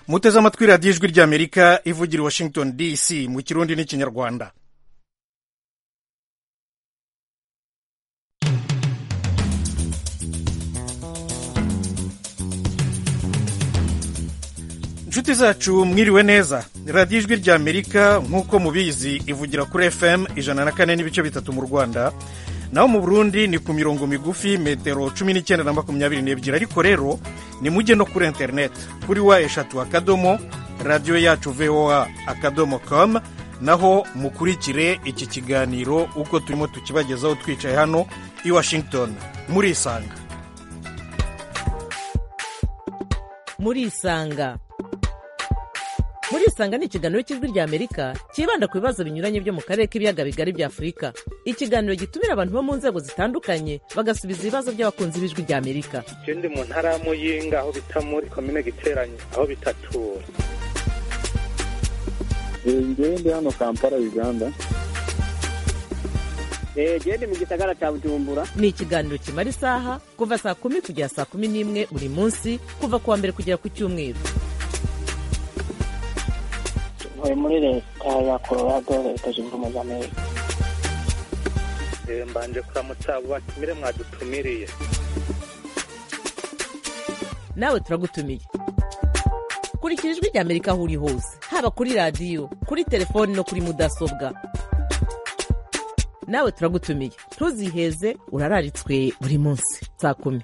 muteze amatwi radiyo ijwi ry'amerika ivugira i washington dc mu kirundi n'ikinyarwanda inshuti zacu mwiriwe neza radiyo ijwi ry'amerika nk'uko mubizi ivugira kuri fm ijana na kane n'ibice bitatu mu rwanda naho mu burundi ni ku mirongo migufi metero cumi n'icyenda na makumyabiri n'ebyiri ariko rero ni mujye no kuri interineti kuri wa eshatu akadomo radiyo yacu voa akadomo com naho mukurikire iki kiganiro uko turimo tukibagezaho twicaye hano i washington murisanga murisanga murisanga ni ikiganiro cy'ijwi rya amerika cyibanda ku bibazo binyuranye byo mu karere k'ibiyaga bigari bya afurika ikiganiro gitumira abantu bo mu nzego zitandukanye bagasubiza ibibazo by'abakunzi b'ijwi rya amerika je ndi mu ntara ya muyinga aho bita muri komine giteranye aho bitatura ngewe ndi hano kampala uganda gende mu gisagara cya bujumbura ni ikiganiro kimara isaha kuva saa kumi kugera saa kumi n'imwe buri munsi kuva ku wa mbere kugera ku cyumweru ntuye muri leta ya colorado leta zunze ubumwe za amerika Eh, mbanje kuramutsa abo batumire mwadutumiriye nawe turagutumiye kurikira ijwi rya amerika aho uri hose haba kuri radiyo kuri telefoni no kuri mudasobwa nawe turagutumiye ntuziheze urararitswe buri munsi saa kumi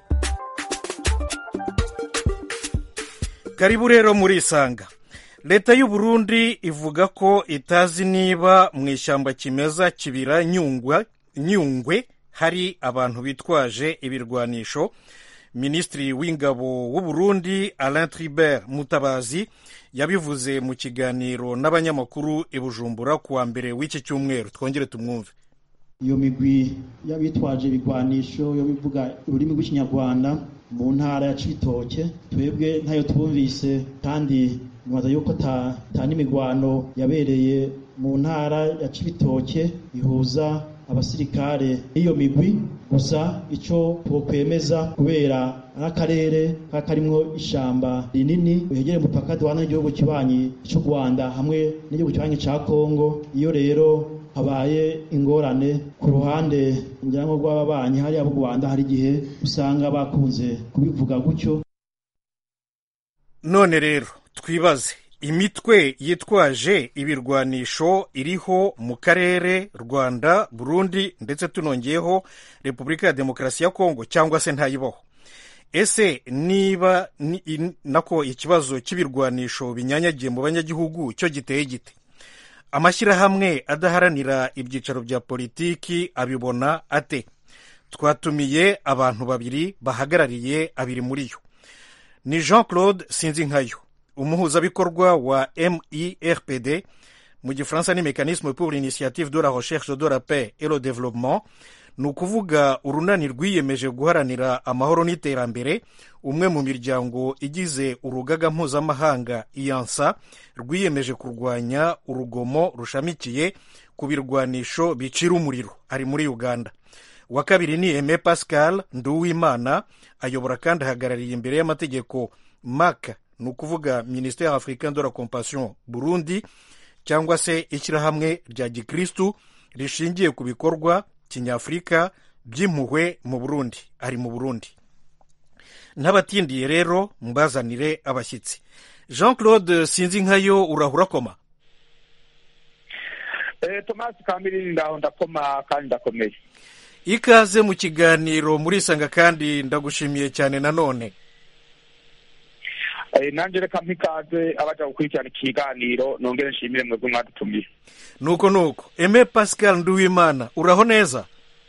karibu rero murisanga leta y'u Burundi ivuga ko itazi niba mu ishyamba kimeza kibira nyungwe nyungwe hari abantu bitwaje ibirwanisho minisitiri w'ingabo w'u Burundi alain tribert mutabazi yabivuze mu kiganiro n'abanyamakuru i bujumbura ku wa mbere w'iki cyumweru twongere tumwumve iyo migwi y'abitwaje ibigwanisho yo bivuga ururimi rw'ikinyarwanda mu ntara ya cibitoke twebwe ntayo twumvise kandi nibaza yuko ta, ta n'imigwano yabereye mu ntara ya cibitoke ihuza abasirikare n'iyo migwi gusa ico twokwemeza kubera ari akarere kaba karimwo ishamba rinini rihegereye umupaka duhana n'igihugu kibanyi c'u rwanda hamwe n'igihugu kibanyi ca kongo iyo rero habaye ingorane ku ruhande ngira ngo rw'ababanyi hariya b'u rwanda hari igihe usanga bakunze kubivuga gutyo none rero twibaze imitwe yitwaje ibirwanisho iriho mu karere rwanda burundi ndetse tunongeyeho repubulika ya demokarasi ya kongo cyangwa se ntayibaho ese niba ni- in- nako ikibazo cy'ibirwanisho binyanyagiye mu banyagihugu cyo giteye gite amashyirahamwe adaharanira ibyicaro bya politiki abibona ate twatumiye abantu babiri bahagarariye abiri muri yo ni jean claude sinzinkayo umuhuzabikorwa wa mirpd mu gifaransa ni mécanisme pour l'initiative de la recherche de la paix et le développement ni ukuvuga urunani rwiyemeje guharanira amahoro n'iterambere umwe mu miryango igize urugaga mpuzamahanga iyansa rwiyemeje kurwanya urugomo rushamikiye ku birwanisho bicira umuriro ari muri uganda uwa kabiri ni aime pascal nduwimana ayobora kandi ahagarariye imbere y'amategeko mac ni ukuvuga ministère africain de la compassion burundi cyangwa se ishyirahamwe rya gikristu rishingiye ku bikorwa kinyafurika by'impuhwe mu burundi ari mu burundi ntabatindiye rero mbazanire abashyitsi jean claude sinzi nkayo urahura koma eh tomasi kamiri ndaho ndakoma kandi ndakomeye ikaze mu kiganiro murisanga kandi ndagushimiye cyane nanone eh nanjye reka mpikaze abaja gukurikirana ikiganiro nongere nshimire mwebwe mwadutumiye nuko nuko aime pascal nduwimana uraho neza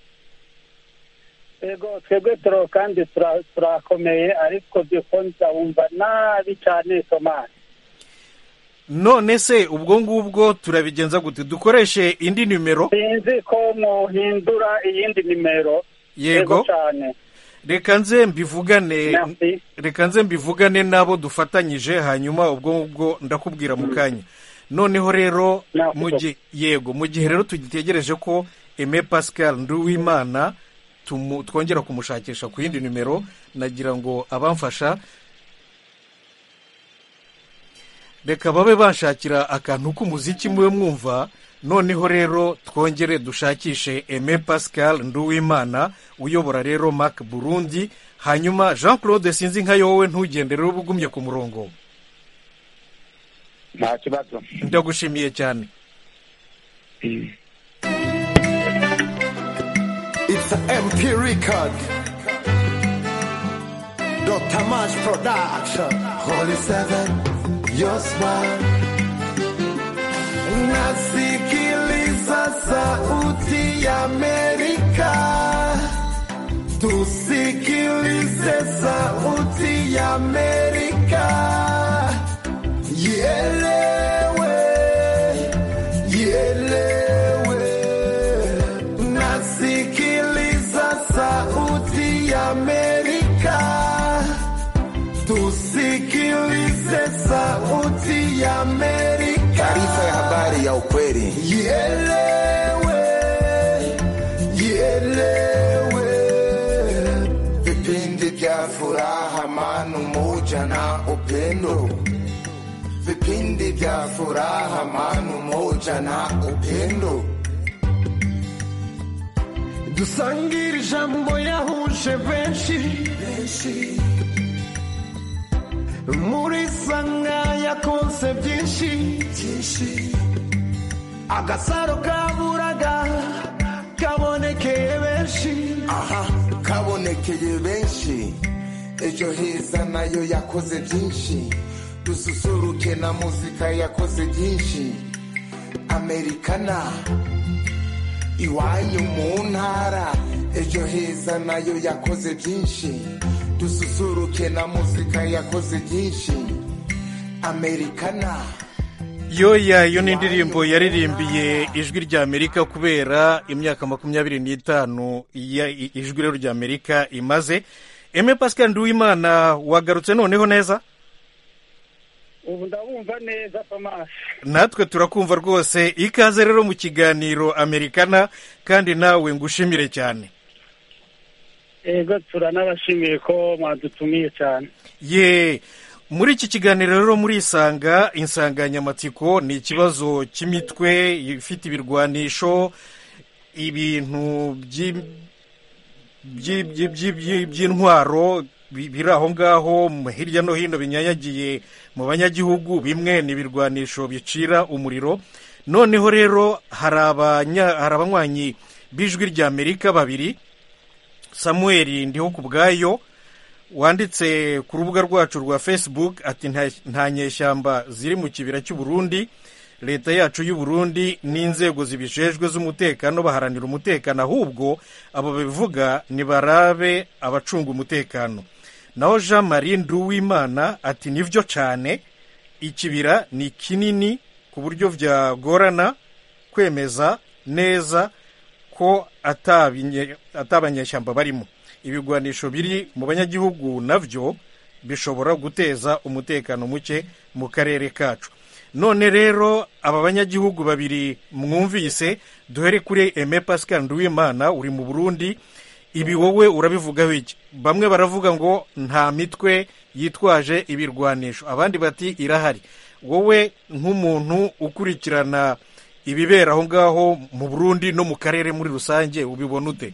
yego twebwe turo kandi tura- turakomeye ariko dukonza wumva nabi cyane tomasi none se ubwo ngubwo turabigenza gute dukoreshe indi nimero sinzi ko muhindura iyindi nimero yego cyane reka nze mbivugane Merci. reka nze mbivugane n'abo dufatanyije hanyuma ubwo ngubwo ndakubwira mu kanya noneho rero Merci mu gihe yego mu gihe rero tugitegereje ko aime pascal nduwimana tumu- twongera kumushakisha ku yindi nimero nagira ngo abamfasha reka babe banshakira akantu k'umuziki mube mwumva noneho rero twongere dushakishe eme pascal nduwimana uyobora rero mac burundi hanyuma jean claude sinzi nka yowe ntugende rero uba ugumye ku murongo nta kibazo ndagushimiye cyane It's a MP record. Dr. Mash Production. Holy Seven, your smile. Nasikiliza sauti ya Amerika. Tusikilize sauti ya Amerika. Ielewe, ielewe. Nasikiliza sauti ya Amerika. Tusikilize sauti ya Amerika. Taarifa ya habari ya ukweli. Ielewe, ielewe. Vipindi vya furaha, amani, umoja na upendo. Vipindi vya furaha, amani, umoja na upendo. dusangire ijambo yahuje benshi muri sanga yakonse byinshi agasaro kaburaga kabonekeye benshi aha kabonekeye benshi ejo heza nayo yakoze byinshi dususuruke na muzika yakoze byinshi amerikana iwanyu mu ntara ejo heza nayo yakoze byinshi dususuruke na muzika yakoze byinshi amerikana yoya iyo ni indirimbo yaririmbiye ijwi rya amerika kubera imyaka makumyabiri n'itanu ya- i- ijwi rero rya amerika imaze eme pascal nduwimana wagarutse noneho neza ubu ndabumva neza tomasi natwe turakumva rwose ikaze rero mu kiganiro amerikana kandi nawe ngushimire cyane ego turanabashimiye ko mwadutumiye cyane ye muri iki kiganiro rero murisanga insanganyamatsiko ni ikibazo cy'imitwe ifite ibirwanisho ibintu by'i- by'i- by'i- by'i- by'i- by'intwaro bi- biri aho ngaho mu- hirya no hino binyanyagiye mu banyagihugu bimwe ni ibirwanisho bicira umuriro noneho rero hari abanya- hari abanywanyi b'ijwi rya amerika babiri samuel ndiho ku bwayo wanditse ku rubuga rwacu rwa facebook ati "Nta- nta nyeshyamba ziri mu kibira cy'u Burundi leta yacu y'u Burundi n'inzego zibijejwe z'umutekano baharanira umutekano ahubwo abo bivuga nibarabe abacunga umutekano naho jean marie nduwimana ati nibyo cyane ikibira ni kinini ku buryo byagorana kwemeza neza ko atabinye- atabanyeshyamba barimo ibigwanisho biri mu banyagihugu nabyo bishobora guteza umutekano muke mu karere kacu none rero aba banyagihugu babiri mwumvise duhere kuri eme pascal nduwimana uri mu burundi ibi wowe urabivugaho iki bamwe baravuga ngo nta mitwe yitwaje ibirwanisho abandi bati irahari wowe nk'umuntu ukurikirana ibibera aho ngaho mu burundi no mu karere muri rusange ubibona ute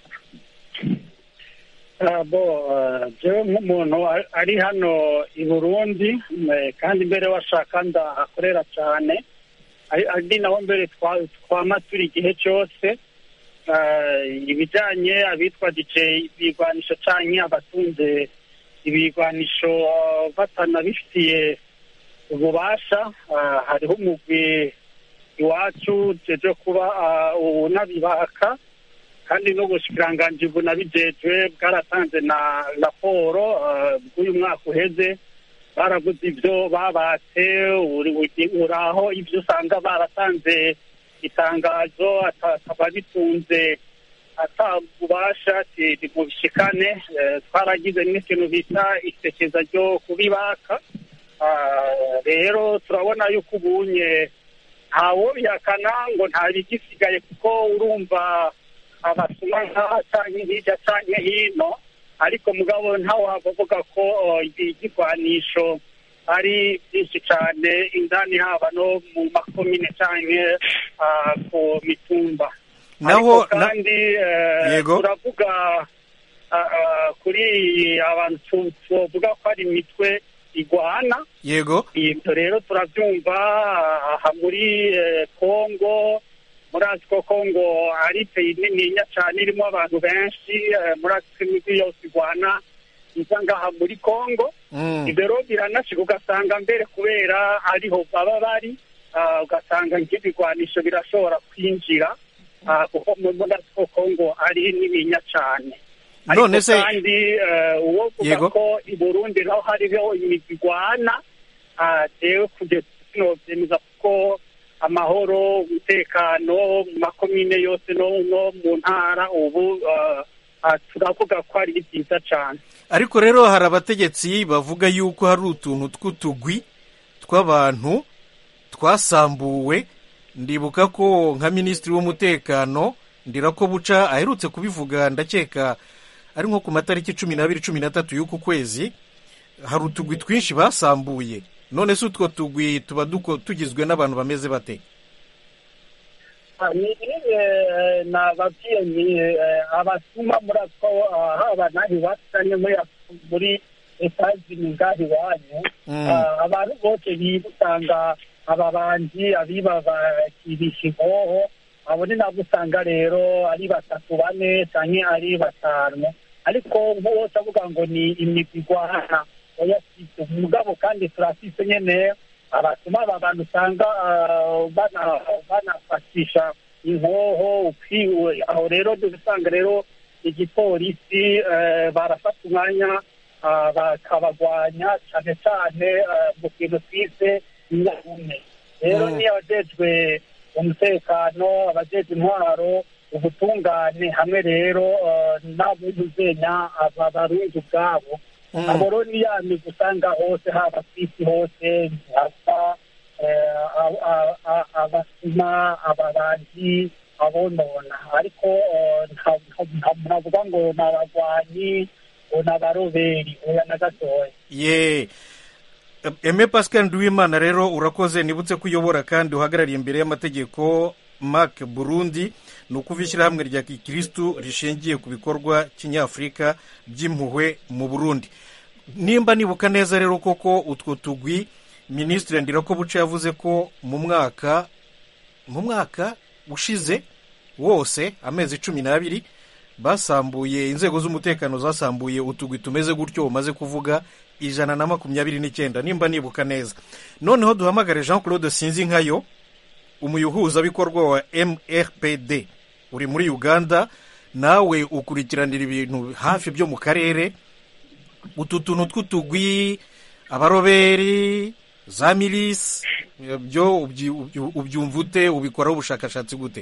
Ah, bo ah, jewe nk'umuntu ari- ari hano i burundi eh, kandi mbere washaka ndahakorera cyane ari ari naho mbere twa- twama turi igihe cyose Ah, ibijyanye abitwa dj ibigwanisho canke abatunze ibigwanisho ah, batanabifitiye ububasha ah, hariho umugwi iwacu jeje kuba ah, unabibaka kandi n'ubushikiranganji bunabijejwe bwaratanze na raporo eh, bw'uyu mwaka uheze baraguze ibyo babatse uri- uri- uraho ibyo usanga baratanze itangazo ata- akaba bitunze atabubasha mu bishikane eh, twaragize n'ikintu bita isekeza ryo kubibaka Ah, rero turabona yuko ubunye ntawo bihakana ngo nta bigisigaye kuko urumva abasuma nkaha canke hirya canke hino ariko mugabo ntawavuga ko oh, igigwanisho ari byinshi cyane indani haba no mu makomine cyangwa ah, ku mitumba naho ariko na- kandi eh, Yego. turavuga ah, ah, kuri abantu tu- tuvuga ko ari imitwe igwana yego ibyo rero turabyumva aha muri eh, kongo murazi ko kongo ari peyi nininya cyane irimo abantu benshi eh, murazi ko imigwi yose igwana iza ngaha muri kongo Mm. ibyo rero biranashika ugasanga mbere kubera ariho baba bari ah, ugasanga nk'ibigwanisho birashobora kwinjira ah, kuko murazi ko kongo ari nininya cyane None se- kandi eh, uwo vuga Yego. ko i burundi naho hariho imigwi igwana ah, jewe kugeza kino vyemeza kuko amahoro umutekano mu makomine yose no no mu ntara ubu ah, ah, turavuga ko ari byiza cyane ariko rero hari abategetsi bavuga yuko hari utuntu tw'utugwi tw'abantu twasambuwe ndibuka ko nka minisitiri w'umutekano ndirako buca aherutse kubivuga ndakeka ari nko ku matariki cumi n'abiri cumi n'atatu y'uku kwezi hari utugwi twinshi basambuye none se utwo tugwi tuba duko- tugizwe n'abantu bameze bate Ah, ni eh, nababwiye ni eh, abatuma muri ako ah, haba naho iwacu cyangwa muri muri etazini ngaho iwanyu Mm. Ah, abantu bose bibusanga ababanzi abiba bakirisha inkoho abo ni nabo usanga rero ari batatu bane cyangwa ari batanu ariko bose avuga ngo ni imigwi igwana oya sibyo mugabo kandi turafise nyene abatuma aba bantu usanga ah, bana- banafatisha inkoho ukwiwe aho rero dusanga rero igipolisi eh, barafata umwanya ah, bakabagwanya cyane cyane ah, mu kintu twise inyarume rero Mm. niyo abajejwe umutekano abajejwe intwaro ubutungane hamwe rero ah, n'abuzuzenya aba barundi ubwabo Mm. abo rero ni ya migwi usanga hose haba ku isi hose hasa eh, a- a- a- abasuma abarangi abonona ariko eh, nta- nta- nta- ntavuga ngo ni abagwanyi ngo ni abaroberi oya na gatoya ye eme pascal nduwimana rero urakoze nibutse ko uyobora kandi uhagarariye imbere y'amategeko mark burundi ni ukuva ishyirahamwe rya gikirisitu rishingiye ku bikorwa kinyafurika by'impuhwe mu burundi nimba nibuka neza rero koko utwo tugwi minisitiri ndirako buce yavuze ko mu mwaka mu mwaka ushize wose amezi cumi n'abiri basambuye inzego z'umutekano zasambuye utugwi tumeze gutyo umaze kuvuga ijana na makumyabiri n'icyenda nimba nibuka neza noneho duhamagare jean claude sinzi nkayo umuyuhuzabikorwa wa mrpd uri muri uganda nawe ukurikiranira ibintu hafi byo mu karere utu tuntu tw'utugwi abaroberi za milisi byo ubyi- ubyi- ubyumva ute ubikoraho ubushakashatsi gute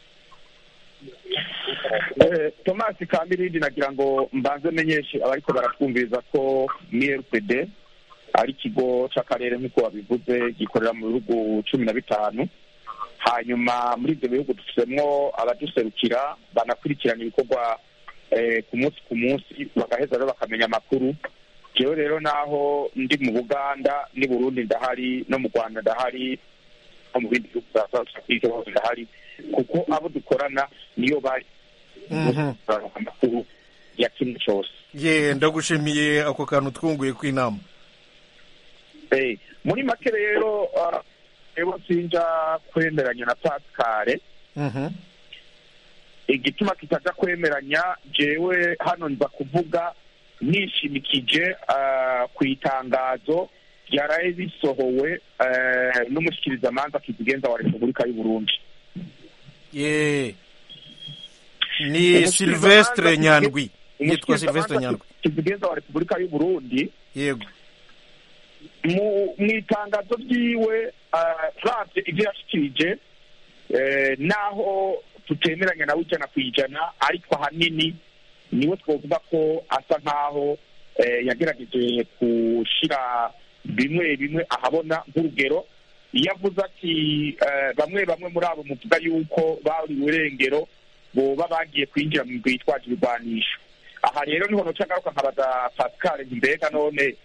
Eh, Thomas Kamirindi nagira ngo mbanze menyeshe abariko baratwumviriza ko MRPD ari ikigo c'akarere nk'uko babivuze gikorera mu bihugu cumi na bitanu hanyuma muri ibyo bihugu dufitemo abaduserukira banakurikirana ibikorwa eh, ku munsi ku munsi bagaheza rero bakamenya amakuru jewe rero naho ndi mu buganda n'i burundi ndahari no mu rwanda ndahari no mu bindi bihugu bya south africa hose ndahari kuko abo dukorana niyo bari Mhm. amakuru ya kimwe cyose ye ndagushimiye ako kantu twunguye kw'inama Eh, muri make rero ah, rero sinja kwemeranya na pascale Mhm. igituma kitaja kwemeranya jewe hano nza kuvuga nishimikije ah, ku itangazo ryaraye risohowe eh, n'umushikirizamanza kizigenza wa repubulika y'u burundi ye ni silvestre nyandwi yitwa silvestre nyandwi kizigenza wa repubulika y'u burundi yego mu mu itangazo ryiwe ravye ibyo yashikirije eh, naho tutemeranya nawe ijana ku ijana ariko ahanini niwe twovuga ko asa nkaho eh, yagerageje gushira bimwe bimwe ahabona nk'urugero iyo avuze ati eh, bamwe bamwe muri abo muvuga yuko bari urengero boba bagiye kwinjira mu migwi yitwaje ibigwanisho aha rero niho noca ngaruka nkabaza pascal nti mbega none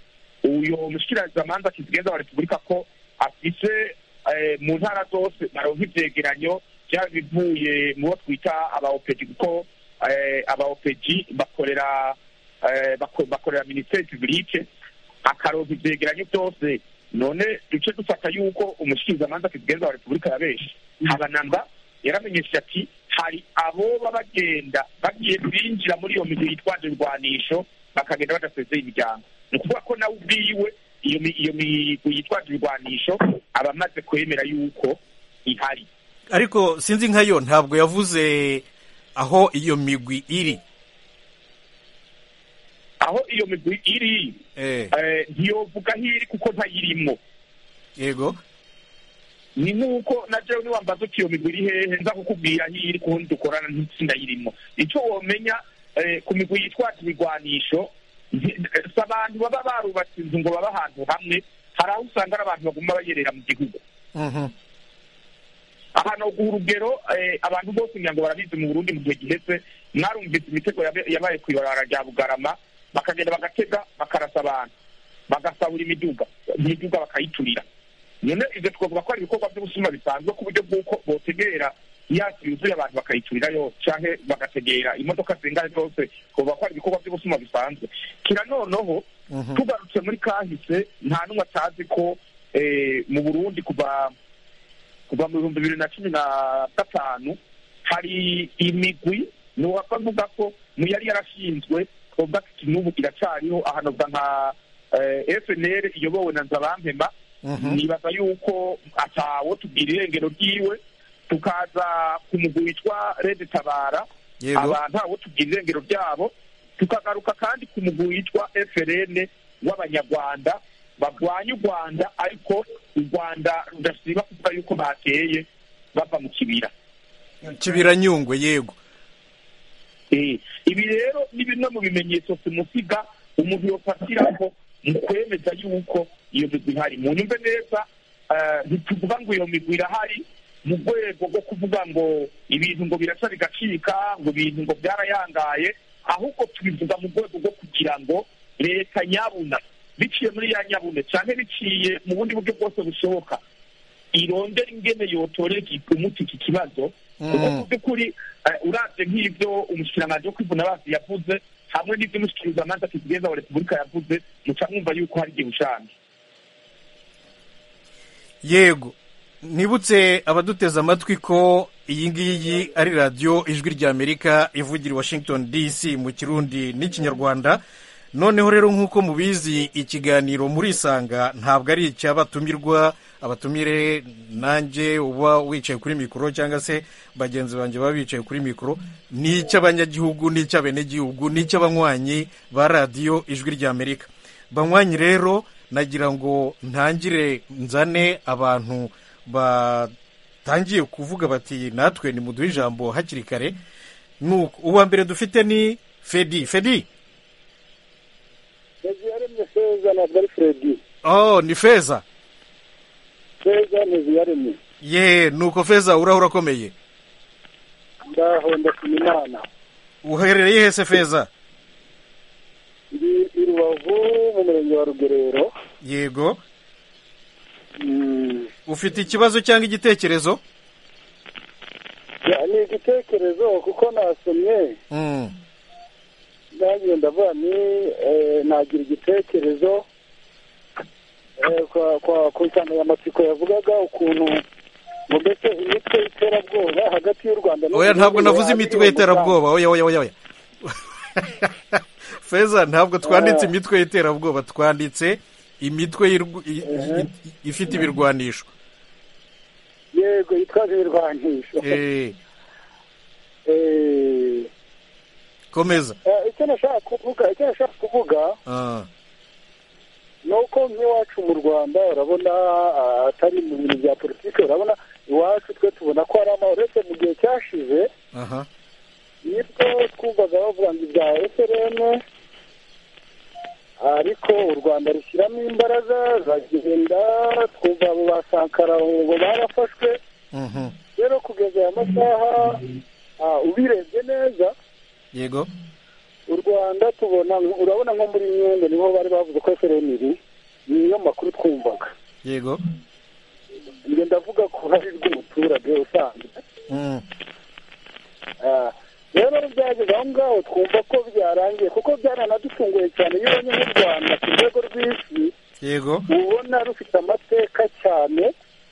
uyo mushikirizamanza kizigenza wa repubulika ko afise eh, mu ntara zose baronka ivyegeranyo vyaba bivuye mu bo twita abaopeji kuko eh, abaopeji bakorera eh, bako- bakorera minisiteri publike akaronka ivyegeranyo byose none duce dufata yuko umushikirizamanza kizigenza wa repubulika yabenshi habanamba yaramenyesheje ati hari aboba bagenda bagiye binjira muri iyo migwi yitwaje ibirwanisho bakagenda badasezeye imiryango ni ukuvuga ko nawe ubwiwe iyo mi- iyo migwi yitwaje ibirwanisho aba amaze kwemera yuko ihari ariko sinzi nkayo ntabwo yavuze aho iyo migwi iri aho iyo migwi iri eh, eh, ntiyovuga aho iri kuko ntayirimo yego ni nk'uko na jewe niwambaza uti iyo migwi iri hehe nza kukubwira aho iri kundi dukorana ntitsindayirimo icyo womenya eh, ku migwi yitwaje ibigwanisho nti- si abantu baba barubatse inzu ngo babe ahantu hamwe hari aho usanga ari abantu baguma bayerera mu gihugu Mhm. ahantu guha urugero eh, abantu bose ngira ngo barabizi mu burundi mu gihe giheze mwarumvise imitego yabe- yabaye ku ibarabara rya bugarama bakagenda bagatega bakarasa abantu bagasahura imiduga imiduga bakayiturira none ivyo twavuga ko ari ibikorwa by'ubusuma bisanzwe ku buryo bw'uko botegera yasi yuzuye abantu bakayiturira yose canke bagategera imodoka zingana zose twavuga ko ari ibikorwa by'ubusuma bisanzwe kira noneho Mhm. tugarutse muri kahise nta n'umwe atazi ko eh, mu burundi kuva kuva mu bihumbi bibiri na cumi na gatanu hari imigwi ni uwavuga ko mu yari yarashinzwe twavuga ati n'ubu iracariho ahanobwa nka eh, FNL iyobowe na Nzabampema Mhm. nibaza yuko atawo tubwira irengero ryiwe tukaza ku mugwi witwa Red Tabara Yego. aba ntawo tubwira irengero ryabo tukagaruka kandi ku mugwi witwa FRN w'abanyarwanda barwanya u Rwanda ariko u Rwanda rudasiba kuvuga yuko bateye bava mu kibira kibira nyungwe yego Eh, ibi rero ni bimwe mu bimenyetso simusiga umuntu yofatiraho mu kwemeza yuko iyo migwi ihari mu nyumve neza eh, ntituvuga ngo iyo migwi irahari mu rwego rwo kuvuga ngo ibintu ngo biraca bigacika ngo ibintu ngo byarayangaye ahubwo tubivuga mu rwego rwo kugira ngo leta nyabuna biciye muri ya nyabune cyane biciye mu bundi buryo bwose bushoboka irondera ingene yotorera umuti iki kibazo kuko Mm. mu by'ukuri eh, uravye nk'ivyo umushikiranganji wo kwivuna basi yavuze hamwe n'ivyo umushikirizamanza kizigenza wa repubulika yavuze muca mwumva yuko hari igihe ushange yego nibutse abaduteze amatwi ko iyi ngiyi ari radiyo ijwi ry'amerika ivugira i washington dc mu kirundi n'ikinyarwanda noneho rero nk'uko mubizi ikiganiro murisanga ntabwo ari icy'abatumirwa abatumire nanjye uba wicaye kuri mikoro cyangwa se bagenzi banjye baba bicaye kuri mikoro ni icy'abanyagihugu n'icy'abenegihugu n'icy'abanywanyi ba radiyo ijwi ry'amerika banywanyi rero nagira ngo ntangire nzane abantu batangiye kuvuga bati natwe nimuduhe ijambo hakiri kare nuko uwa mbere dufite ni fedi fedi Fezi yaremye feza ntabwo ari Fredi oh ni feza feza ntiziyaremye ye nuko feza urahura akomeye ndaho ndashima imana uherereye hese feza ndi i rubavu mu murenge wa rugerero yego Mm, ufite ikibazo cyangwa igitekerezo ya, ni igitekerezo kuko nasomye Mm, nanjye ndavuga ni eh, nagira igitekerezo eh, kwa- kwa- ku nsanganyamatsiko yavugaga ukuntu ngo mbese imitwe y'iterabwoba hagati y'u rwanda n'u oya ntabwo Burundi navuze yaba imitwe iri mu y'iterabwoba oya oya oya oya feza ntabwo twanditse imitwe y'iterabwoba twanditse imitwe y'irw- i- i- ifite ibirwanisho mugambi. yego yitwaje ibirwanisho Eh, Eh, komeza eh, icyo nashaka kuvuga icyo nashaka kuvuga Ah, ni uko nk'iwacu mu rwanda urabona ah, atari mu bintu bya politiki urabona iwacu twe tubona ko hari amahoro uretse mu gihe cyashize aha nibwo twumvaga bavuga ngo ibya FRN ariko u Rwanda rushyiramo imbaraga zagenda twumva abo ba Sankara ngo barafashwe mhm. rero kugeza aya masaha ah, ubirebye neza yego u Rwanda tubona urabona nko muri Nyungwe niho bari bavuze ko FRN iri niyo makuru twumvaga yego njye ndavuga ku ruhare rw'umuturage usanzwe Mm. Ah, rero byageze aho ngaho twumva ko byarangiye kuko byaranadutunguye cyane iyo ubonye nk'u rwanda ku rwego rw'isi yego ubona rufite amateka cyane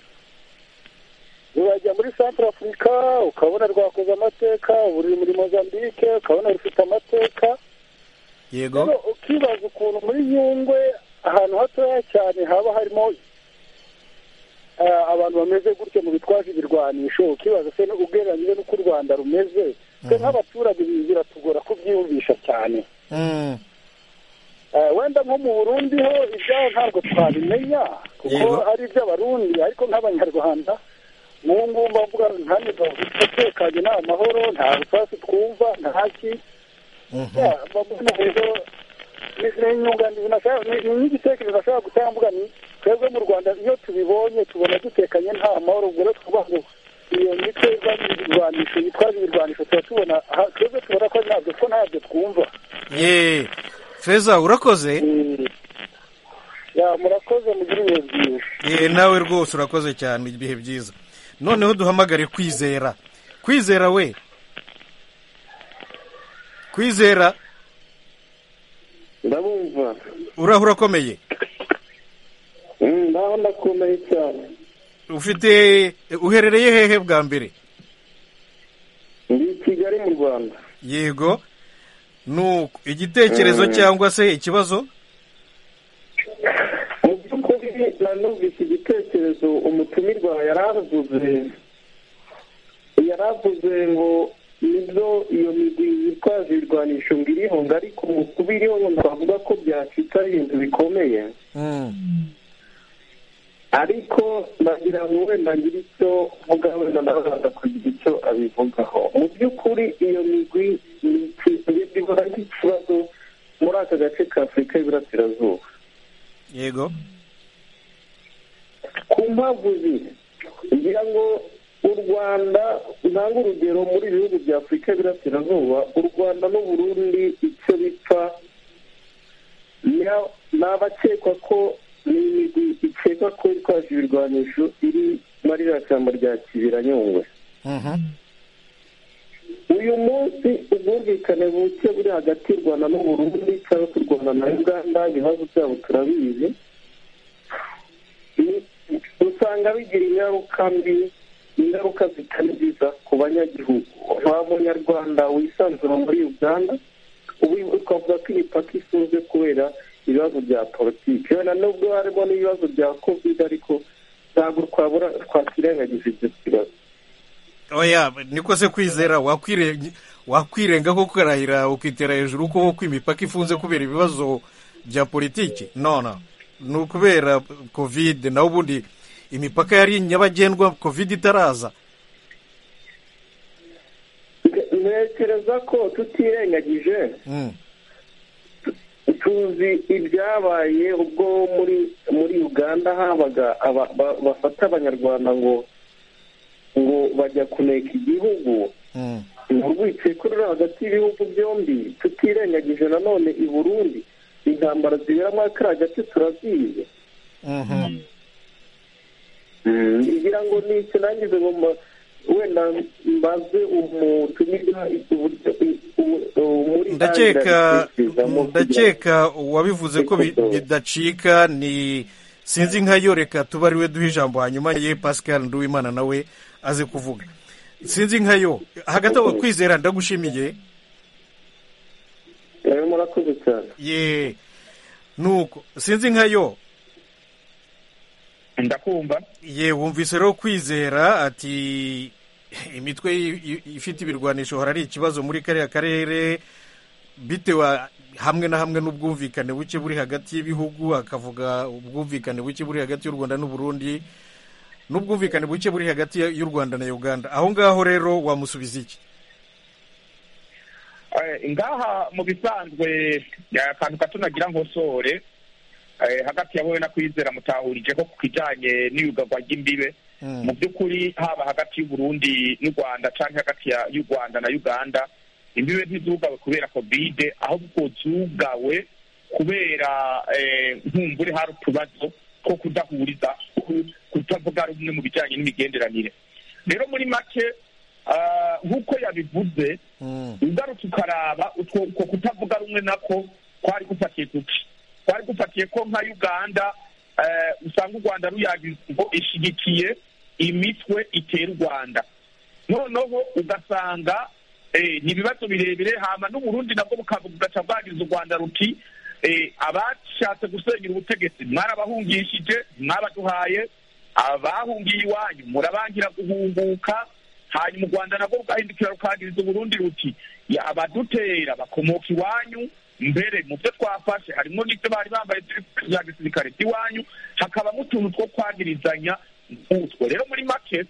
urajya muri centre afurika ukabona rwakoze amateka buri muri mozambique ukabona rufite amateka yego rero ukibaza ukuntu muri nyungwe ahantu hatoya cyane haba harimo ah, abantu bameze gutyo mu bitwaje ibirwanisho ukibaza se ugereranyije n'uko u rwanda rumeze twe nk'abaturage ibi biratugora kubyiyumvisha cyane Mm. Eh, wenda nko mu burundi ho ibyaho ntabwo twabimenya kuko Yego. ari iby'abarundi ariko nk'abanyarwanda nk'ubu ngubu mbavuga nta migabo itekanye nta mahoro nta rusasi twumva nta ki Mhm. Ya, mbona rero ni- ni inyunganizi nashaka- ni ni nk'igitekerezo ashobora gutanga mvuga ni twebwe mu rwanda iyo tubibonye tubona dutekanye nta mahoro ubwo rero tuvuga ngo iyo mitwe izana ibirwanisho yitwaje ibirwanisho tuba tubona aha, twebwe tubona ko ntabyo ko ntabyo twumva ye feza urakoze Mm. ya murakoze mugire ibihe byiza ye nawe rwose urakoze cyane ibihe byiza noneho duhamagare kwizera kwizera we kwizera ndabumva uraho urakomeye ndaho ndakomeye cyane ufite uherereye hehe bwa mbere ndi i kigali mu rwanda yego nuko igitekerezo Mm. cyangwa se ikibazo mu by'ukuri nanumvise igitekerezo umutumirwa yari avuze yari avuze ngo nibyo iyo migwi yitwaje ibirwanisho ngo irihunga ariko mu kuba irihunga twavuga ko byacitse ari ibintu bikomeye Mm. ariko nagira ngo wenda ngire icyo mvuga wenda nabaza kugira icyo abivugaho mu by'ukuri iyo migwi ni ikintu gihora nk'ikibazo muri aka gace ka afurika y'iburasirazuba yego ku mpamvu ziri ngira ngo u rwanda ntanga urugero muri ibi bihugu bya afurika y'iburasirazuba u rwanda n'uburundi icyo bipfa ni- ni abakekwa ko ni imigwi ikekwa ko itwaje ibirwanisho iri muri iriya shyamba rya kibira nyungwe Mhm. uyu munsi ubwumvikane buke buri hagati y'u rwanda n'uburundi cyangwa se u rwanda na uganda ibibazo byabo turabizi Ni- usanga bigira ingaruka mbi ingaruka zitari nziza ku banyagihugu nta munyarwanda wisanzura muri uganda ubu twavuga ko imipaka ifunze kubera ibibazo bya politiki wenda nubwo harimo n'ibibazo bya covid ariko ntabwo twabura twakwirengagiza ibyo kibazo oya niko se kwizera wakwire- wakwirenga ko ukarahira ukitera hejuru ko ko imipaka ifunze kubera ibibazo bya politiki none ni ukubera kovide naho ubundi imipaka yari nyabagendwa kovide itaraza ntekereza ko tutirengagije Mm. tuzi ibyabaye ubwo muri muri uganda habaga aba- ba- bafata abanyarwanda ngo ngo bajya kuneka igihugu Mm. ni urwikekwe ruri hagati y'ibihugu byombi tutirengagije nanone i burundi intambara zibera muri kariya gace turazizi Mhm. ngira ngo ni iki nangize ngo mba- wenda mbaze umutumirwa uburyo u- u- muri ndakeka ibitekerezamo kugira- ndakeka wabivuze ko bi- bidacika ni sinzi nka yo reka tuba ariwe duha ijambo hanyuma ye pascal nduwimana nawe aze kuvuga sinzi nka yo hagati aho kwizera ndagushimiye Eh, murakoze cyane ye nuko sinzi nka yo ndakumva ye wumvise rero kwizera ati imitwe i- i- ifite ibirwanisho hora ari ikibazo muri kariya karere bitewe hamwe na hamwe n'ubwumvikane buke buri hagati y'ibihugu akavuga ubwumvikane buke buri hagati y'u rwanda n'uburundi n'ubwumvikane buke buri hagati ya- y'u rwanda na uganda aho ngaho rero wamusubiza iki Eh, ngaha mu bisanzwe eh, akantu gato nagira nkosore eh, hagati ya wowe na kwizera mutahurije ko ku kijanye n'iyugagwa ry'imbibe Mm. mu by'ukuri haba hagati y'uburundi n'u rwanda canke hagati ya- y'u rwanda na uganda imbibe ntizugawe kubera kovide ahubwo zugawe kubera nkumbure hari utubazo two kudahuriza kutavuga rumwe mu bijyanye n'imigenderanire rero muri make nk'uko yabivuze ugarutse ukaraba utwo kutavuga rumwe nako kwari gufatiye kuki kwari gufatiye ko nka uganda usanga u rwanda ruyagize ngo ishyigikiye imitwe itera u rwanda noneho ugasanga ni ibibazo birebire hama n'uburundi nabwo bugaca bwagize u rwanda ruti abashatse gusenyera ubutegetsi mwarabahungishije mwabaduhaye abahungiye iwanyu murabangira guhunguka hanyuma u rwanda nabwo rugahindukira rukagiriza uburundi ruti abadutera bakomoka iwanyu mbere mu byo twafashe harimo n'ibyo bari bambaye bya gisirikare by'iwanyu hakabamo utuntu two kwagirizanya nk'utwo rero muri make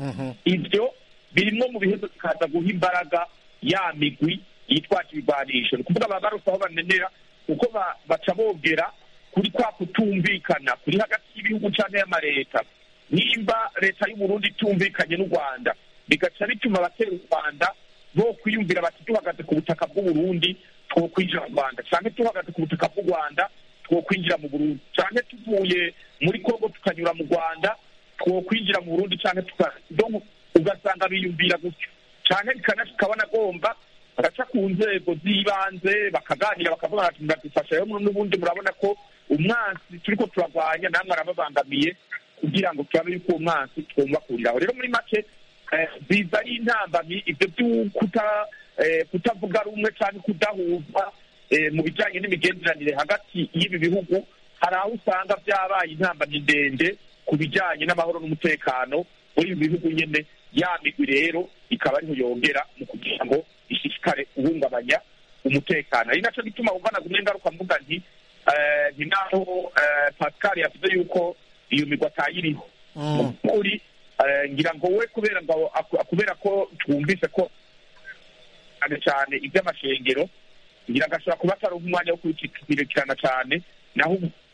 ibyo birimo mu bihezo bikaza guha imbaraga ya migwi yitwaje ibigwanisho ni ukuvuga baba barose aho banenera kuko baca bogera kuri kwa kutumvikana kuri hagati y'ibihugu cyangwa y'amaleta nimba leta y'uburundi itumvikanye n'u rwanda bigaca bituma abatera u rwanda bo kwiyumvira bati duhagaze ku butaka bw'uburundi two kwinjira mu rwanda cyangwa tuhagaze ku butaka bw'u rwanda two kwinjira mu burundi cyangwa tuvuye muri kongo tukanyura mu rwanda two kwinjira mu burundi cyangwa ugasanga biyumvira gutyo cyane bikanashika banagomba bagaca ku nzego z'ibanze bakaganira bakavuga bati muradufasha rero n'ubundi murabona ko umwansi turiko turarwanya namwe arababangamiye kugira ngo turabe yuko uwo mwansi twumva kuriraho rero muri make biza ari intambamyi ibyo by'ukuta kutavuga rumwe cyangwa kudahuzwa mu bijyanye n'imigenderanire hagati y'ibi bihugu hari aho usanga byabaye intambamyi ndende ku bijyanye n'amahoro n'umutekano muri ibi bihugu nyine ya migwi rero ikaba ariho yongera mu kugira ngo ishishikare guhungabanya umutekano ari nacyo gituma wumva gumwe ngaruka mvuga nti ni naho pascal yavuze yuko iyo migwi atayiriho mu by'ukuri ngira ngo we kubera ngo kubera ko twumvise ko cyane cyane iby'amashengero ngira ngo ashobora kuba atari umwanya wo kubikirikirana cyane naho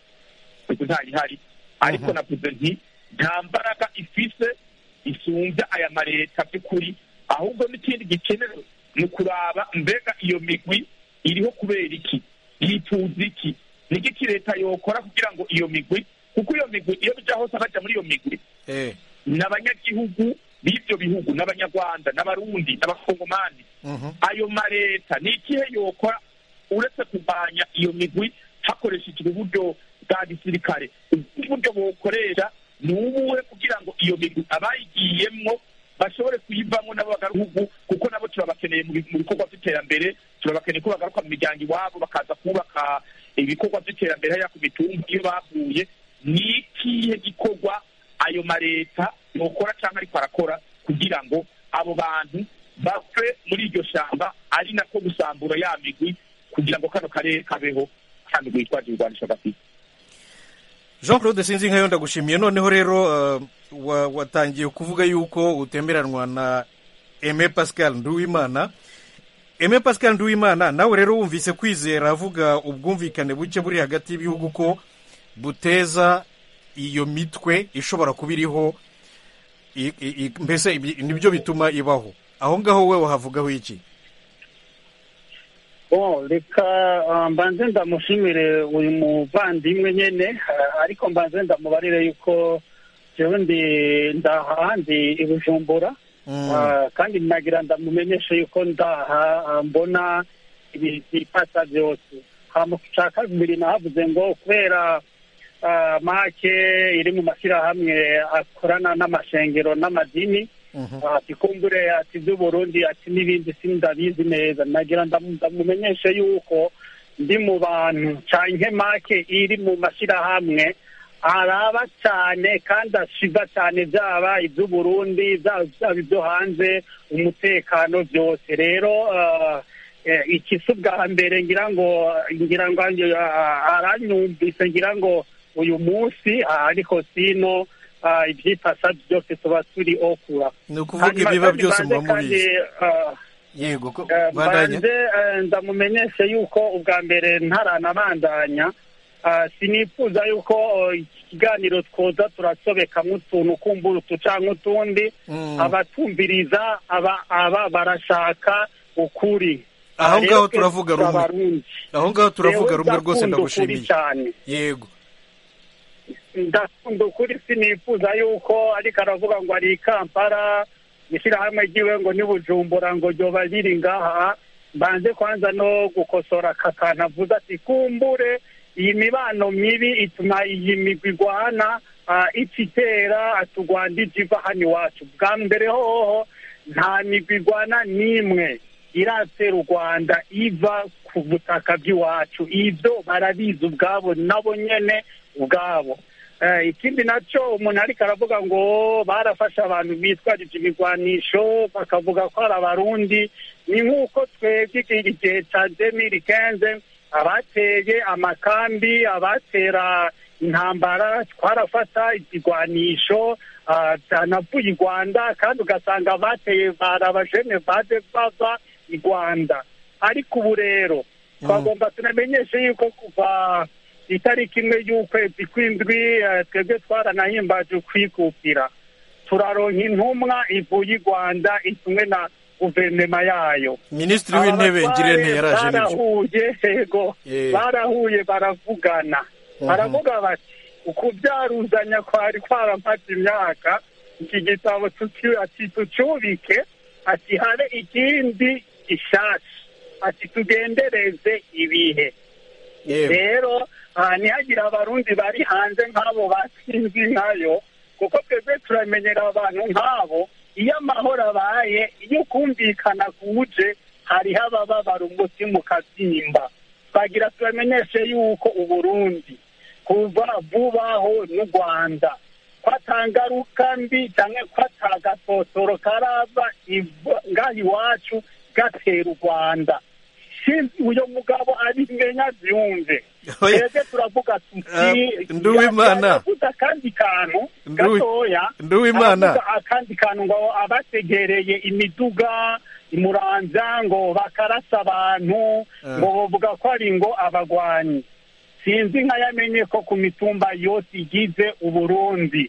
ubu ntayihari ariko navuze nti nta mbaraga ifise isumbya aya maleta by'ukuri ahubwo n'ikindi gikenewe ni ukuraba mbega iyo migwi iriho kubera iki yifuza iki ni iki leta yokora kugira ngo iyo migwi kuko iyo migwi iyo bijya hose abajya muri iyo migwi ni abanyagihugu b'ibyo bihugu n'abanyarwanda n'abarundi n'abakongomani ayo maleta ni ikihe yokora uretse kurwanya iyo migwi hakoreshejwe uburyo bwa gisirikare ubundi buryo bukoresha ni ubuhe kugira ngo iyo migwi abayigiyemwo bashobore kuyivamo nabo bagaruhugu kuko nabo turabakeneye mu bikorwa by'iterambere turabakeneye ko bagaruka mu miryango iwabo bakaza kubaka ibikorwa by'iterambere hariya ku mitumba iyo bavuye ni ikihe gikorwa ayo maleta yokora cyangwa ariko arakora kugira ngo abo bantu bave muri iryo shyamba ari nako gusambura ya migwi kugira ngo kano karere kabeho ka migwi yitwaje ibigwanisho gafite jean claude sinzi nkayo ndagushimiye noneho rero watangiye kuvuga yuko utemeranwa na eme pascal nduwimana eme pascal nduwimana nawe rero wumvise kwizera avuga ubwumvikane buke buri hagati y'ibihugu ko buteza iyo mitwe ishobora kuba iriho mbese nibyo bituma ibaho aho ngaho we wahavugaho iki reka mbanze ndamushimire uyu muvandimwe nyine ariko mbanze ndamubarire yuko jewe ndi ndaha ndi i bujumbura kandi nagira ndamumenyeshe yuko ndaha mbona ibipasa byose cya kabiri nahavuze ngo kubera make iri mu mashyirahamwe akorana n'amashengero n'amadini ati kumbure ati by'uburundi ati n'ibindi sindabizi neza nagira ndamumenyeshe yuko ndi mu bantu canke make iri mu mashyirahamwe araba cyane kandi ashiba cyane byaba iby'uburundi byaba ibyo hanze umutekano byose rero iki si ubwa mbere ngira ngo ngira ngo aranyumvise ngira ngo uyu munsi ariko sino ibyipasa byose tuba turi okura ni ukuvuga ibiba byose muba mubizi yego banze ndamumenyeshe yuko ubwa mbere ntaranabandanya sinifuza yuko iki kiganiro twoza turasobekamo utuntu kumbura utu cyangwa utundi abatumviriza aba barashaka ukuri aho Rero ngaho twe turavuga rumwe Abarundi. aho ngaho turavuga Jewe rumwe rwose ndakunda ukuri ndagushimiye cyane yego ndakunda ukuri sinifuza yuko ariko aravuga ngo ari i kampala ishyirahamwe ryiwe ngo ni bujumbura ngo ryoba riri ngaha mbanze kwanza no gukosora aka kantu avuze ati kumbure iyi mibano mibi ituma iyi migwi igwana ah, ica itera ati u rwanda ije iva hano iwacu bwa mbere hoho nta migwi igwana n'imwe iratera u rwanda iva ku butaka bw'iwacu ibyo barabizi ubwabo nabo nyene ubwabo Eh, ikindi nacyo umuntu ariko aravuga ngo barafashe abantu bitwarije ibigwanisho bakavuga ko ari abarundi ni nk'uko twebwe iki igihe cya demiri kenze abateye amakambi abatera intambara twarafata ibigwanisho ah, byanavuye i rwanda kandi ugasanga abateye bari abajene baje bava i rwanda ariko ubu rero twagomba tunamenyeshe yuko kuva itariki imwe y'ukwezi kw'indwi eh, twebwe twaranahimbaje ukwikukira turaronka intumwa ivuye i rwanda itumwe na guverinoma yayo minisitiri w'intebe ngirente yaraje nibyo barahuye yego Eh. barahuye baravugana Mhm. baravuga bati ukubyaruzanya kwari kwaramaze imyaka iki gitabo tuki- ati tucyubike ati habe ikindi gishasha ati tugendereze ibihe Yego. rero aha ntihagire abarundi bari hanze nk'abo batsinzi nkayo kuko twebwe turamenyera abantu nk'abo iyo amahoro abaye iyo kumvikana kuje hariho abababara umutima ukabyimba twagira tubamenyeshe yuko uburundi kuva vubaho n'u rwanda ko atangaruka mbi cyangwa ko atagatotoro karava iva- ngaha iwacu gatera u rwanda sinzi uyo mugabo abimenya byumve Oya. twebwe turavuga tuti Eh, Nduwimana. yavuze akandi kantu Nduwi- gatoya Nduwimana. aravuga akandi kantu ngo abategereye imiduga imuranza ngo bakarasa abantu Eh. ngo bavuga ko ari ngo abagwanyi sinzi nkayamenye ko ku mitumba yose igize uburundi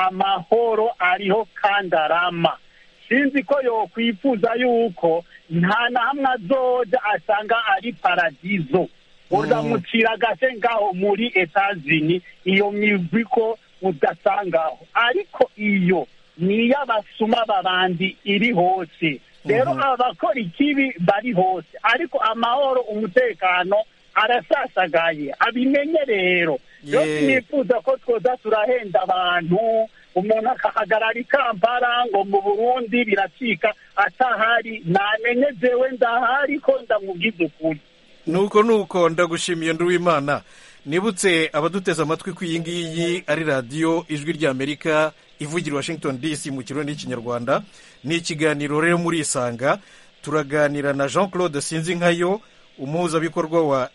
amahoro ariho kandi arama sinzi ko yokwifuza yuko nta na hamwe azoja asanga ari paradizo uzamucira agase ngaho muri etazini iyo migwi ko udasangaho ariko iyo ni iy'abasuma babandi iri hose rero abakora ikibi bari hose ariko amahoro umutekano arasasagaye abimenye rero rero Ye. sinifuza ko twoza turahenda abantu umuntu akahagarara i kampala ngo mu burundi biracika atahari namenye jewe ndahari ko ndamubwiza ukuri nuko nuko ndagushimiye nduwimana nibutse abaduteze amatwi ko iyi ngiyi ari radiyo ijwi ry'amerika ivugira i washington dc mu kirundi n'ikinyarwanda ni ikiganiro rero muri isanga turaganira na jean claude sinzinkayo umuhuzabikorwa wa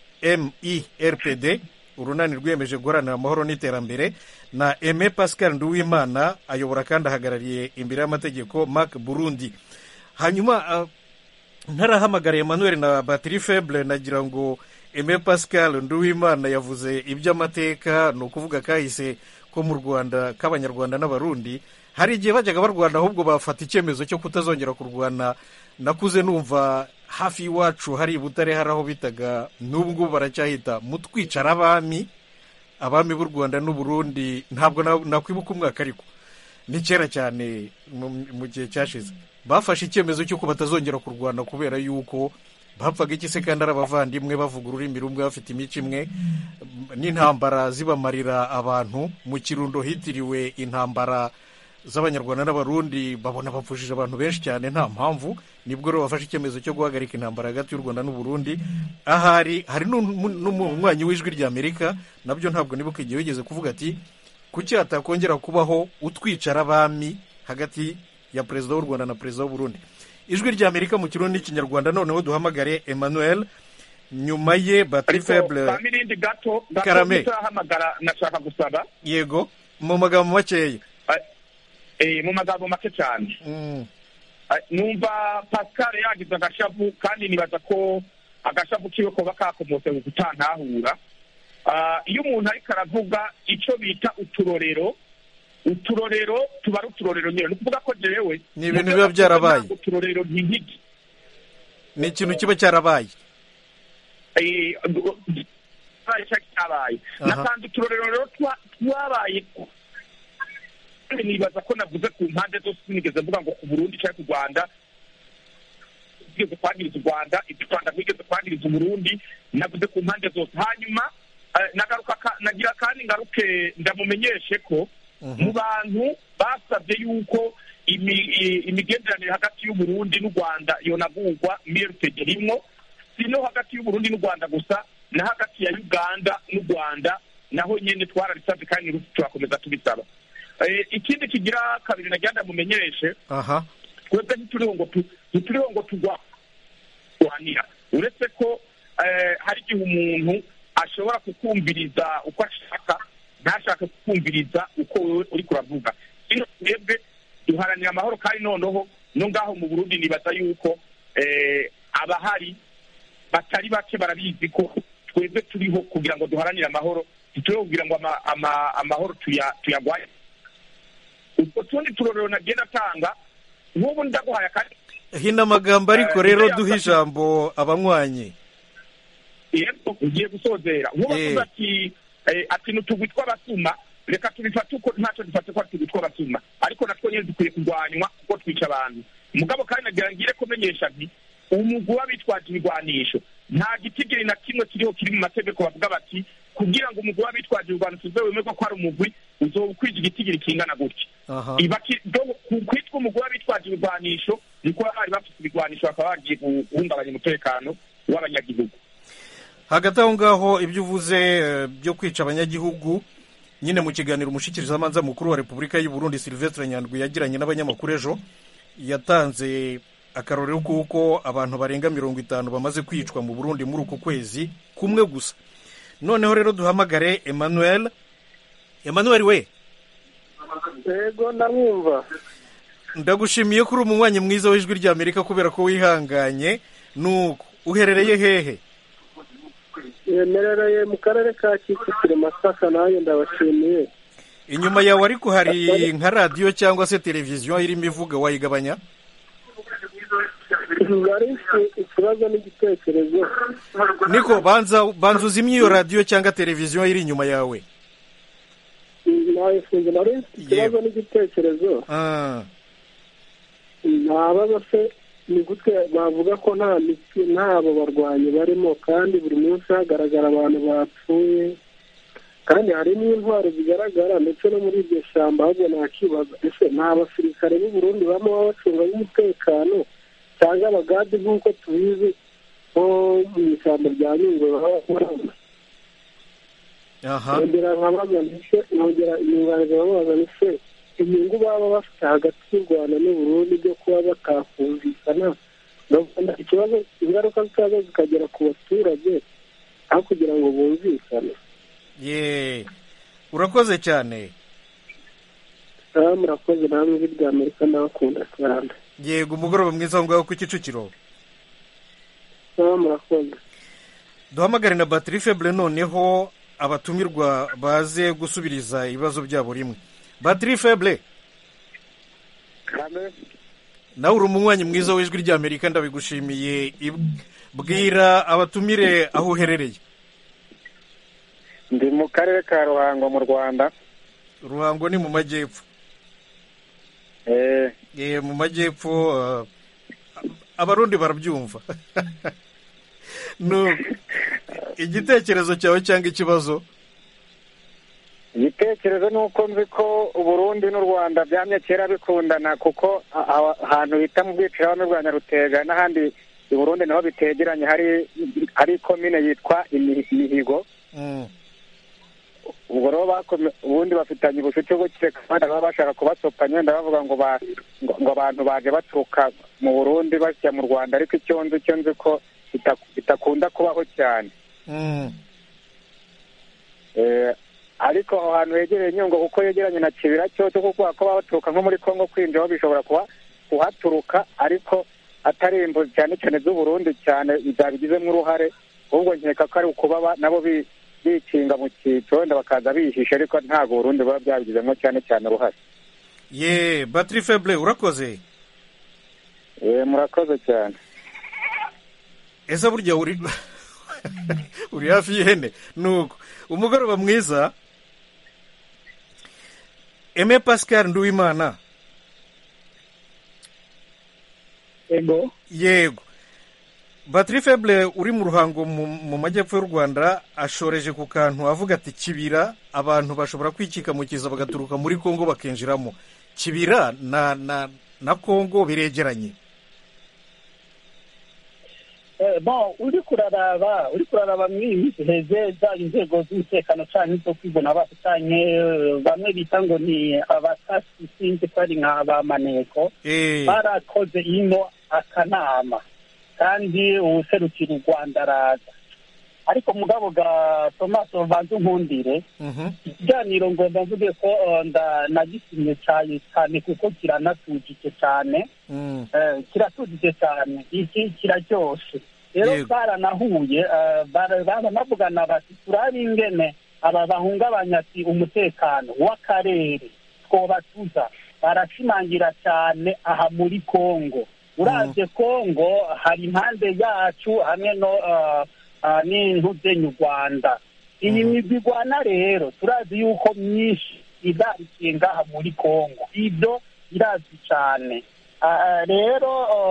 merpd urunani rwiyemeje guharanira amahoro n'iterambere na aime pascal nduwimana ayobora kandi ahagarariye imbere y'amategeko mark burundi hanyuma ah, ntarahamagara emmanuel na batiri feble nagira ngo eme pascal nduwimana yavuze iby'amateka ni ukuvuga kahise ko mu rwanda k'abanyarwanda n'abarundi hari igihe bajyaga barwana ahubwo bafata icyemezo cyo kutazongera kurwana nakuze numva hafi y'iwacu hari i butare hari aho bitaga n'ubu ngubu baracyahita mutwicara abami abami b'u rwanda n'uburundi ntabwo na- nakwibuka umwaka ariko ni kera cyane mu mu gihe cyashize bafashe icyemezo cy'uko batazongera kurwana kubera yuko bapfaga iki se kandi ari abavandimwe bavuga ururimi rumwe bafite imico imwe n'intambara zibamarira abantu mu kirundo hitiriwe intambara z'abanyarwanda n'abarundi babona bapfushije abantu benshi cyane nta mpamvu nibwo rero bafashe icyemezo cyo guhagarika intambara hagati y'u rwanda n'uburundi ahari hari n'umu- n'umunywanyi w'ijwi ry'amerika nabyo ntabwo nibuka igihe wigeze kuvuga ati kuki hatakongera kubaho utwicara abami hagati ya perezida w'u rwanda na perezida w'uburundi ijwi ry'amerika mu kirundi n'ikinyarwanda noneho duhamagare emmanuel nyuma ye batiri ariko feble ka mirindi gato gato Karame. tutahamagara nashaka gusaba yego mu magambo makeya eh, mu magambo make cyane Mm, Ah, numva pascal yagize agashavu kandi nibaza ko agashavu kiwe koba kakomotse mu gutantahura Ah, iyo umuntu ariko aravuga icyo bita uturorero uturorero tuba ari uturorero nyine ni ukuvuga ko jewe Ni ibintu biba byarabaye. uturorero nk'igiti ni ikintu kiba cyarabaye Eh, cyabaye cya cyabaye Aha. nasanze uturorero rero twa- twabaye kandi nibaza ko navuze ku mpande zose sinigeze mvuga ngo ku burundi cyangwa ku rwanda twigeze kwangiriza u rwanda ibyo u rwanda rwigeze kwangiriza uburundi navuze ku mpande zose hanyuma eh, nagaruka ka- nagira kandi ngaruke ndamumenyeshe ko mu bantu basabye yuko imi- i- imigenderanire hagati y'uburundi n'u rwanda yonagurwa mrtg rimwo si no hagati y'uburundi n'u rwanda gusa na hagati ya uganda n'u rwanda naho nyine twarabisabye kandi n'ubu turakomeza tubisaba Eh, ikindi kigira kabiri nagira ndamumenyeshe aha twebwe ntituriho ngo tu- ntituriho ngo turwanira uretse ko eh, hari igihe umuntu ashobora kukumviriza uko ashaka ntashake kukumviriza uko wowe uri kuravuga ino twebwe duharanira amahoro kandi noneho no ngaho mu burundi nibaza yuko eh, abahari batari bake barabizi ko twebwe turiho kugira ngo duharanire amahoro ntituriho kugira ngo ama- ama- amahoro tuya- tuyagwaye utwo tundi turorero nagenda atanga nk'ubu ndaguhaye akandi hino amagambo ariko rero duha ijambo abanywanyi yego ugiye gusozera nk'ubu Eh. avuze ati eh, ati n'utugwi tw'abasuma reka tubifate uko ntacyo dufate ko ari utugwi tw'abasuma ariko natwo nyine dukwiye kurwanywa kuko twica abantu mugabo kandi nagira ngire kumenyesha nti umugwi w'abitwaje ibigwanisho nta gitigiri na kimwe kiriho kiri mu mategeko bavuga bati kugira ngo umugwi w'abitwaje ibigwanisho uze wemerwa ko ari umugwi uzoba ukwije igitigiri kingana gutya aha iba ki- do- ku- kwitwa umugwi w'abitwaje ibigwanisho niko bari bafite ibigwanisho bakaba bagiye guhungabanya umutekano w'abanyagihugu hagati aho ngaho ibyo uvuze eh, byo kwica abanyagihugu nyine mu kiganiro umushikirizamanza mukuru wa repubulika y'u Burundi silvestre nyandwi yagiranye n'abanyamakuru ejo yatanze akarorero kuko abantu barenga mirongo itanu bamaze kwicwa mu burundi muri uku kwezi kumwe gusa noneho rero duhamagare emmanuel emmanuel we yego ndamwumva ndagushimiye ko uri umunywanyi mwiza w'ijwi ry'amerika kubera ko wihanganye nuko uherereye hehe yemerereye mu karere ka kicukiro masaka nanjye ndabashimiye inyuma yawe ariko hari nka radiyo cyangwa se televiziyo irimo ivuga wayigabanya nari mfite ikibazo n'igitekerezo niko banza banza uzimye iyo radiyo cyangwa televiziyo iri inyuma yawe nayifunze nari mfite ikibazo n'igitekerezo Ah, ntabaza se ni gute bavuga ko nta miti ntabo barwanyi barimo kandi buri munsi hagaragara abantu bapfuye kandi hari n'intwaro zigaragara ndetse no muri iryo shyamba ahubwo nakibaza ese nta basirikare b'u Burundi baba baba bacunga umutekano cyangwa abagadi nk'uko tubizi nko mu ishyamba rya nyungwe baba barimo aha nongera nkabaza ndetse nongera inyunganizi bamubaza ndetse inyungu baba bafite hagati y'u rwanda n'u burundi byo kuba batakumvikana ndabona ikibazo ingaruka zikaza zikagera ku baturage aho kugira ngo bumvikane ye urakoze cyane aha murakoze namwe ijwi rya amerika ndabakunda cyane yego umugoroba mwiza aho ngaho ku kicukiro aha murakoze duhamagare na batiri febure noneho abatumirwa baze gusubiriza ibibazo byabo rimwe batiri febure nawe uri umunywanyi mwiza w'ijwi ry'amerika ndabigushimiye Ib- bwira abatumire aho uherereye ndi mu karere ka ruhango mu rwanda ruhango ni mu majyepfo eh Eh, mu majyepfo ah, abarundi barabyumva no igitekerezo cyawe cyangwa ikibazo igitekerezo ni uko nzi ko uburundi n'u rwanda byamye kera bikundana kuko a- a- ahantu bita mu bwicirahamwe bwa nyarutega n'ahandi i burundi naho bitegeranye hari hari komine yitwa Imi- imihigo Mm. ubwo rero bakome- ubundi bafitanye ubucuti buke kandi baba bashaka kubasopanya wenda bavuga ngo ba- ngo ngo abantu baje baturuka mu burundi basya mu rwanda ariko icyo nzi icyo nzi ko bita- bitakunda kubaho cyane Mm. Eh, ariko aho hantu hegereye nyungwe kuko yegeranye na kibira cyoto kuko baba baturuka nko muri kongo kwinjiraho bishobora kuba kuhaturuka ariko atari imbuzi cyane cyane z'uburundi cyane zabigizemo uruhare ahubwo nkeka ko ari ukuba ba- nabo bi- bikinga mu cyiciro wenda bakaza bihishe ariko ntabwo uburundi buba byabigizemo cyane cyane uruhare ye batiri febure urakoze Eh, murakoze cyane ese burya uri uri hafi y'ihene nuko umugoroba mwiza eme pascal nduwimana ego yego batiri feble uri mu ruhango mu mu majyepfo y'u rwanda ashoreje ku kantu avuga ati kibira abantu bashobora kwikika mu kiza bagaturuka muri kongo bakinjiramo kibira na na na kongo biregeranye Eh, bon uri kuraraba uri kuraraba muri iyi minsi heze zaba inzego z'umutekano canke zo kwibona abantu canke eh, bamwe bita ngo ni abatasi sinzi ko ari nka ba maneko Eh. barakoze ino akanama kandi uwuserukira u rwanda araza ariko mugabo ga tomaso banze unkundire ikiganiro ngomba mvuge ko eh, nda- nagisimye cyane cyane kuko kiranatujije cyane Mm. Eh, kiratujije cyane iki kiraryoshe rero Yego. baranahuye eh, bara- baranavugana bati turabe ingene aba bahungabanya ati umutekano w'akarere twobatuza barashimangira cyane aha muri kongo uravye kongo hari impande yacu hamwe no eh, eh, n'intuzenyu rwanda iyi migwi igwana rero turazi yuko myinshi izarikiye ngaha muri kongo ibyo birazwi cyane Ah, rero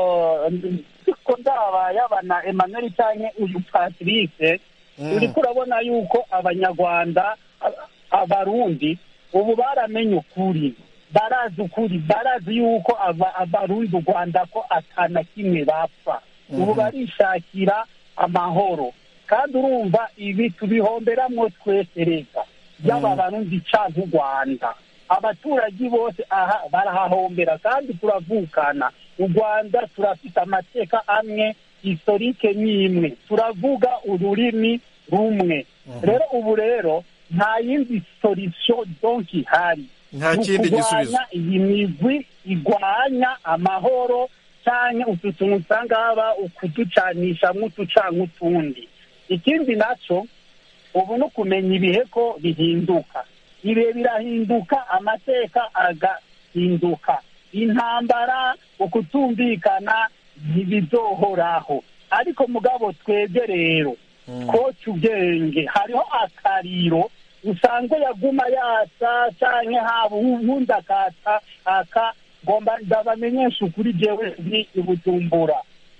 ko ndaba yabana emmanuel cyangwa uyu patrice Mm. uriko urabona yuko abanyarwanda a- abarundi ubu baramenye ukuri barazi ukuri barazi yuko aba- abarundi u rwanda ko atana kimwe bapfa ubu barishakira amahoro kandi urumva ibi tubihomberamwo twese leta yaba abarundi canke u rwanda abaturage bose aha barahahombera kandi turavukana u rwanda turafite amateka amwe historike n'imwe turavuga ururimi rumwe rero ubu rero nta yindi solution donc ihari Nta Ni kindi ukurwanya gisubizo. iyi migwi igwanya amahoro canke utu tuntu usanga haba ukuducanisha nk'utu canke utundi ikindi naco ubu ni ukumenya ibihe ko bihinduka ibihe birahinduka amateka agahinduka intambara ukutumvikana ntibizohoraho ariko mugabo twebwe rero koca ubwenge hariho akariro usanga yaguma yatsa canke haba uwundi akatsa aka ngomba ndabamenyesha ukuri jewe ndi i bujumbura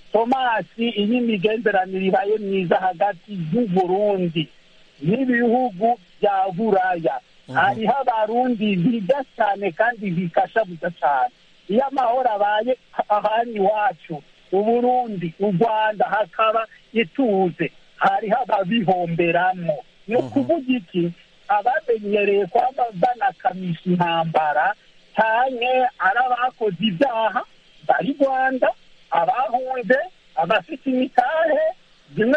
tomasi iyo imigenderanire ibaye myiza hagati y'uburundi n'ibihugu bya buraya hariho abarundi biga cyane kandi bikashabuza cyane iyo amahoro abaye ahandi iwacu uburundi u rwanda hakaba ituze hariho ababihomberamo ni ukuvuga iki abamenyereye kwaba banakamisha intambara cyane ari abakoze ibyaha bari rwanda abahunze abafite imitahe bimwe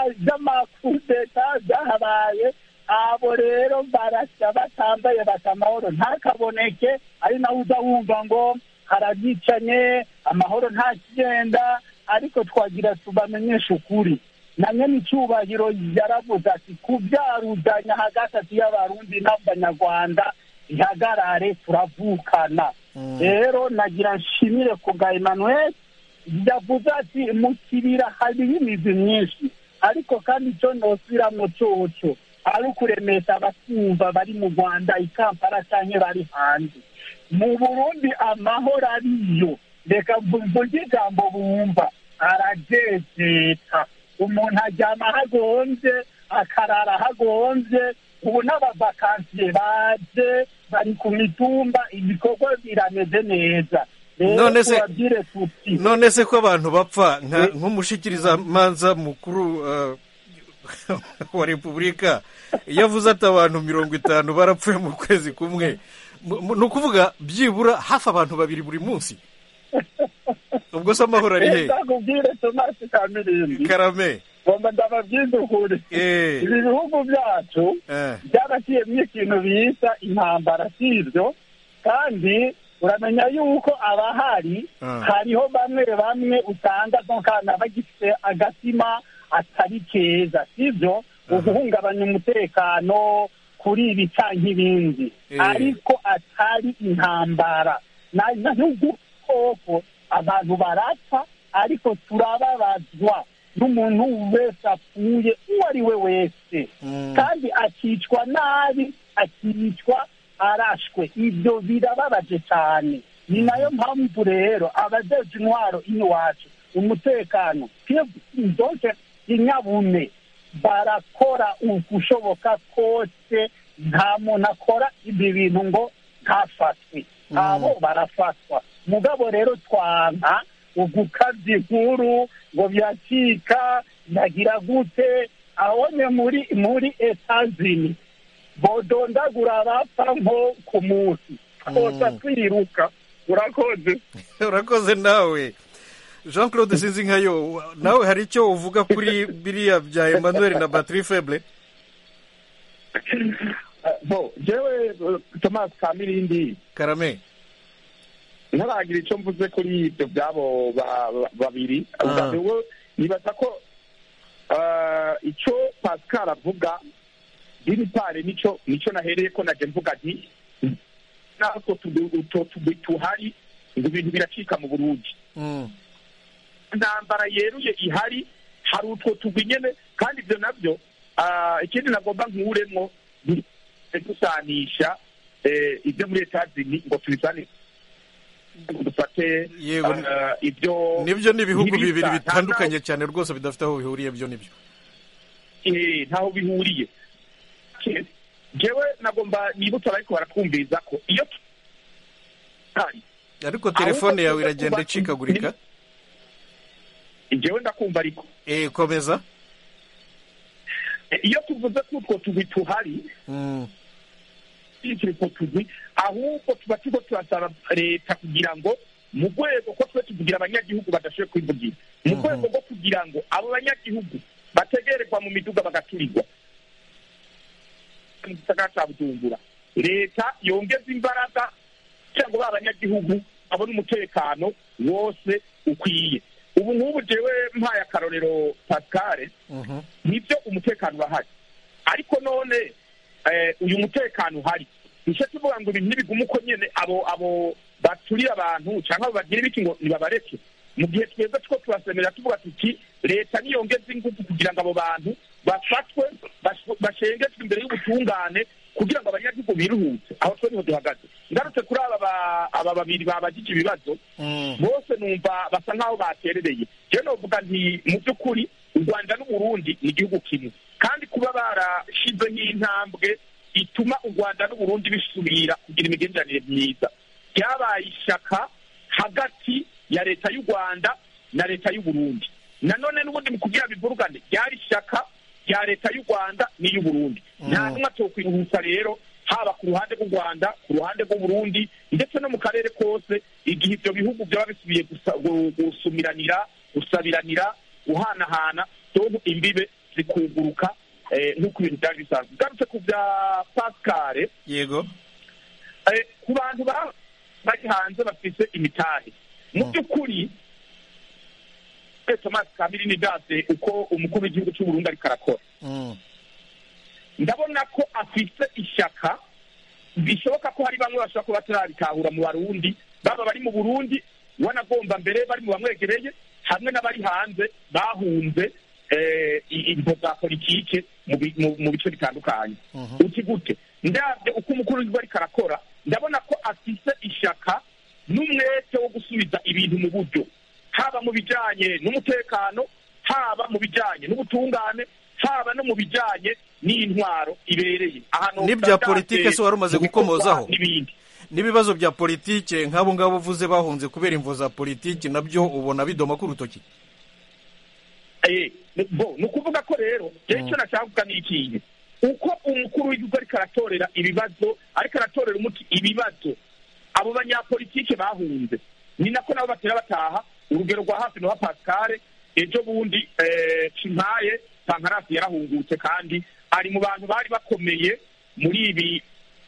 by'amakudeta byahabaye abo rero barasya batambaye bata amahoro ntakaboneke ari nawe uza wumva ngo harabicanye amahoro ntakigenda ariko twagira tubamenyeshe ukuri na nyene icyubahiro yaravuze ati kubyaruzanya hagati y'abarundi n'abanyarwanda ihagarare turavukana rero nagira nshimire ku bwa emmanuel yavuze ati mu kibira hariho imizi myinshi ariko kandi icyo nosubiramo coco ari ukuremesha abatumva bari mu rwanda i kampala cyangwa bari hanze mu burundi amahoro ariyo reka mvuge ijambo bumva arajejeta umuntu aryama hagonze akarara hagonze ubu n'abavakansiye baje bari ku mitumba ibikorwa birameze neza rero None se- tubabwire tuti none se ko abantu bapfa nka- nk'umushikirizamanza mukuru uh, wa repubulika iyo avuze ati abantu mirongo itanu barapfuye mu kwezi kumwe mu- mu- ni ukuvuga byibura hafi abantu babiri buri munsi ubwo se amahoro ari he ndakubwire tomasi kamirindi karame ngomba ndababwize ukuri Eh. ibi bihugu byacu Eh. byarashyiyemo ikintu bita intambara si ibyo kandi uramenya yuko abahari Ah. hariho bamwe bamwe usanga nk'akana bagifite agatima atari keza si byo uguhungabanya umutekano kuri ibi cyangwa ibindi Eh. ariko atari intambara na na n'udukoko abantu barapfa ariko turababazwa n'umuntu wese apfuye uwo ari we wese kandi akicwa nabi akicwa arashwe ibyo birababaje cyane ni nayo mpamvu rero abajeje intwaro iwacu umutekano donke inyabume barakora ukushoboka kose nta muntu akora ibi bintu ngo ntafatwe abo barafatwa mugabo rero twanka ugukabya inkuru ngo byacika nagira gute abone muri muri etazini bodondagura abapfa nko ku munsi twose twiruka urakoze urakoze nawe jean claude sinzi nkayo nawe hari icyo uvuga kuri biriya bya emmanuel na batiri feble bo jewe thomas kamirindi karame ntaragira icyo mvuze kuri ibyo byabo babiri ubwo nibaza ko icyo pascal avuga biri pare nicyo nicyo nahereye ko najya mvuga nti natwo tugwi tuhari ngo ibintu biracika mu burundi intambara yeruye ihari hari utwo tugwi nyine kandi ibyo nabyo ikindi nagomba nkuremwo gusanisha ibyo muri etazini ngo tubisane dufate ibyo nibyo ni ibihugu bibiri bitandukanye cyane rwose bidafite aho bihuriye byo nibyo ntaho bihuriye jewe nagomba nibutsa ariko baratwumviriza ko iyo ariko telefone yawe iragenda icikagurika jewe ndakumva ariko eh komeza iyo tuvuze ko utwo tugwi tuhari utwo tugwi ahubwo tuba turiko turasaba leta kugira ngo mu rwego ko twe tuvugira abanyagihugu badashoboye kwivugira mu rwego rwo kugira ngo abo banyagihugu bategererwa mu miduga bagaturirwa mu gisagara cya bujumbura leta yongeza imbaraga kugira ngo ba banyagihugu babone umutekano wose ukwiye ubu nk'ubu jewe mpaye akarorero pascal nibyo umutekano urahari ariko none uyu mutekano uhari nicyo tuvuga ngo ibintu ntibigume uko nyine abo abo baturira abantu cyangwa bagira ibiki ngo nibabareke mu gihe twebwe two turasemerera tuvuga tuti leta niyongeze ingufu kugira ngo abo bantu bafatwe bashengezwe imbere y'ubutungane kugira ngo abanyagihugu biruhutse aho twe niho duhagaze ngarutse kuri aba aba babiri babagije ibibazo bose numva basa nk'aho baterereye rero novuga nti mu by'ukuri u rwanda n'uburundi ni igihugu kimwe kandi kuba barashize nk'intambwe ituma u rwanda n'uburundi bisubira kugira imigenderanire myiza ryabaye ishyaka hagati ya leta y'u rwanda na leta y'uburundi nanone n'ubundi mu kugira bivurugane ryari ishyaka rya leta y'u rwanda n'iy'uburundi nta n'umwe atokwiruhutsa rero haba ku ruhande rw'u rwanda ku ruhande rw'uburundi ndetse no mu karere kose igihe ibyo bihugu byaba bisubiye gusumiranira gusabiranira guhanahana doho imbibe zikuguruka nk'uko ibintu byari bisanzwe ugarutse ku bya pascal yego ku bantu bari hanze bafite imitahe mu by'ukuri thomas kamiri ni dase uko umukuru w'igihugu cy'uburundi ariko arakora ndabona ko afite ishyaka bishoboka ko hari bamwe bashobora kuba batarabitahura mu barundi baba bari mu burundi wanagomba mbere bari mu bamwegereye hamwe n'abari hanze bahunze imvo za politike mu bice bitandukanye uti gute ndabyo uko umukuru w'igihugu ariko arakora ndabona ko afite ishyaka n'umwete wo gusubiza ibintu mu buryo haba mu bijyanye n'umutekano haba mu bijyanye n'ubutungane haba no mu bijyanye n'intwaro ibereye n'ibya politike se wari umaze gukomozaho n'ibindi n'ibibazo bya politike nk'abo ngabo uvuze bahunze kubera imvo za politiki nabyo ubona bidoma ku rutoki ni ukuvuga ko rero rero icyo nashaka ni ikintu uko umukuru w'igihugu ariko aratorera ibibazo ariko aratorera umuti ibibazo abo banyapolitike bahunze ni nako nabo batera bataha urugero rwa hafi na pascal ejo bundi kimpaye pankarasi yarahungutse kandi ari mu bantu bari bakomeye muri ibi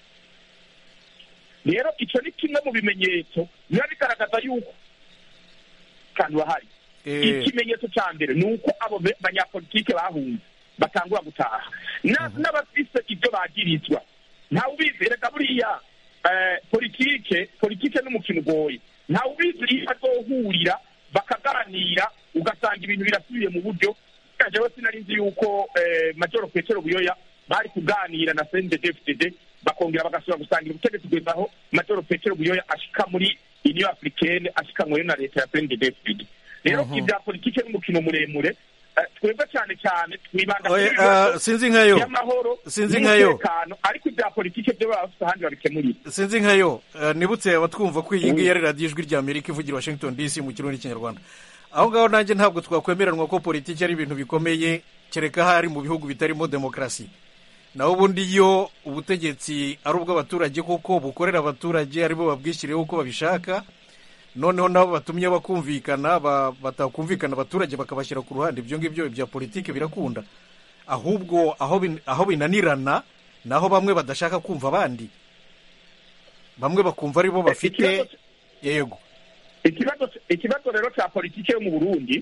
rero icyo ni kimwe mu bimenyetso biba bigaragaza yuko kandi bahari ikimenyetso cya mbere ni uko abo banyapolitike bahunze batangura gutaha n'abafise ibyo bagirizwa ntawe ubizi reka buriya politike politike n'umukino ugoye ntawe ubizi iyo azohurira bakaganira ugasanga ibintu birasubiye mu buryo jewe sinari nzi yuko eh, majoro petero buyoya bari kuganira na cndfdd bakongera bagasubira gusangira ubutegetsi kugeza aho majoro petero buyoya ashika muri union africaine ashikanyweyo na leta ya cndfdd rero Mhm. ibya politike n'umukino muremure eh, twebwe cyane cyane twibanda Oye, kuri ibibazo ah, sinzi nkayo. by'amahoro Sinzi nkayo. n'umutekano ariko ibya politike byo baba bafite ahandi babikemurira sinzi nkayo eh, nibutse abatwumva ko iyi ngiyi ari radiyo ijwi rya amerika ivugira i washington dc mu kirundi n'ikinyarwanda aho ngaho nanjye ntabwo twakwemeranwa ko politiki ari ibintu bikomeye kereka hari mu bihugu bitarimo demokarasi naho ubundi iyo ubutegetsi ari ubw'abaturage kuko bukorera abaturage aribo babwishyiriyeho uko babishaka noneho nabo batumye bakumvikana ba- batakumvikana abaturage bakabashyira ku ruhande ibyo ngibyo bya politiki birakunda ahubwo aho bin- aho binanirana naho bamwe badashaka kumva abandi bamwe bakumva aribo bafite yego ikibazo ikibazo rero cya politike yo mu burundi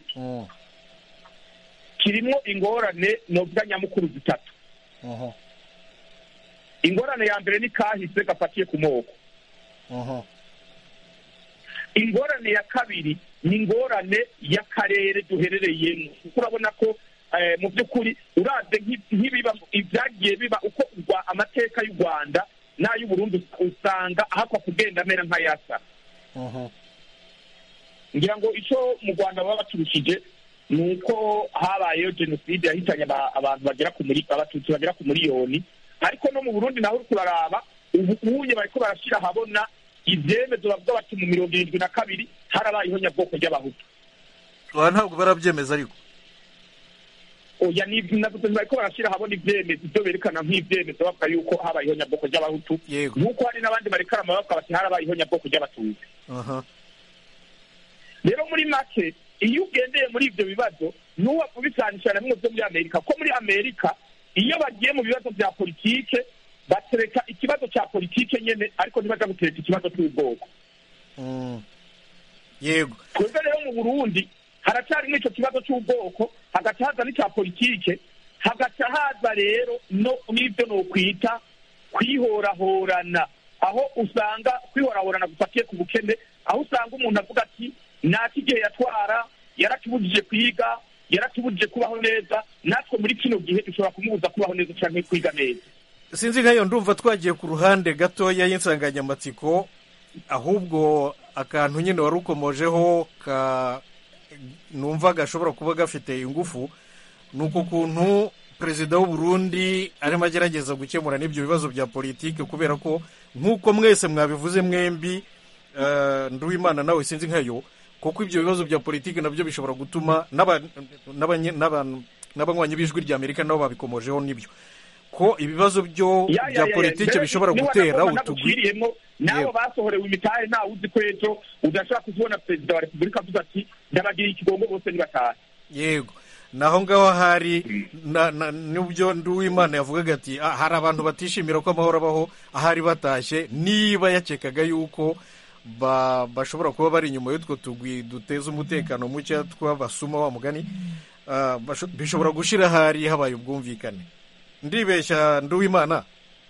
kirimo ingorane novuga nyamukuru zitatu ingorane ya mbere ni kahise gafatiye ku moko ingorane ya kabiri ni ingorane y'akarere duherereyemo kuko urabona ko eh, mu by'ukuri uravye nk'i- nk'ibiba ibyagiye biba uko urwa- amateka y'u rwanda n'ay'uburundi usanga ahakwa kugenda amera nk'ayasa ngira ngo icyo mu rwanda baba baturushije ni uko habayeho jenoside yahitanye aba- abantu bagera ku muri abatutsi bagera ku miliyoni ariko no mu burundi naho uri kuraraba ubu unye bariko barashyira ahabona ibyemezo bavuga bati mu mirongo irindwi na kabiri harabayeho nyabwoko ry'abahutu aha ntabwo barabyemeza ariko oya ni navuze bariko barashyira ahabona ibyemezo ibyo berekana nk'ibyemezo bavuga yuko habayeho nyabwoko ry'abahutu nk'uko hari n'abandi barekarama bavuga bati harabayeho nyabwoko ry'abatutsi aha rero muri make iyo ugendeye muri ibyo bibazo ntuwapfa ubisanisha na bimwe byo muri amerika ko muri amerika iyo bagiye mu bibazo bya politike batereka ikibazo cya politike nyene ariko ntibaja gutereka ikibazo cy'ubwoko Mm. yego twebwe rero mu burundi haracyari n'icyo kibazo cy'ubwoko hagaca haza n'icya politike hagaca haza rero no n'ibyo nokwita kwihorahorana aho usanga kwihorahorana gufatiye ku bukene aho usanga umuntu avuga ati naki igihe yatwara yaratubujije kwiga yaratubujije kubaho neza natwe muri kino gihe dushobora kumubuza kubaho neza cyangwa kwiga neza sinzi nkayo ndumva twagiye ku ruhande gatoya y'insanganyamatsiko ahubwo akantu nyine wari ukomojeho ka numva gashobora kuba gafite ingufu ni uko kuntu perezida w'u Burundi arimo agerageza gukemura n'ibyo bibazo bya politiki kubera ko nk'uko mwese mwabivuze mwembi eh, nduwimana nawe sinzi nkayo kuko ibyo bibazo bya politiki nabyo bishobora gutuma n'aba- n'abanye- n'abantu- n'abanywanyi b'ijwi rya amerika nabo babikomojeho n'ibyo ko ibibazo byo Ya, ya, bya ya, ya. politiki Mbere bishobora niba gutera nagomba utugwi naguciriyemo n'abo Yego. basohorewe imitahe ntawe uzi ko ejo udashaka kubona perezida wa repubulika avuze ati ndabagiriye ikigongo bose nibatahe yego naho ngaho hari na- na- n'ibyo nduwimana yavugaga ati "Ah, hari abantu batishimira ko amahoro abaho ahari batashye niba yakekaga yuko ba- bashobora kuba bari inyuma y'utwo tugwi duteza umutekano muke tw'abasuma wa mugani ah, basho- bishobora gushira ahari habaye ubwumvikane ndibeshya nduwimana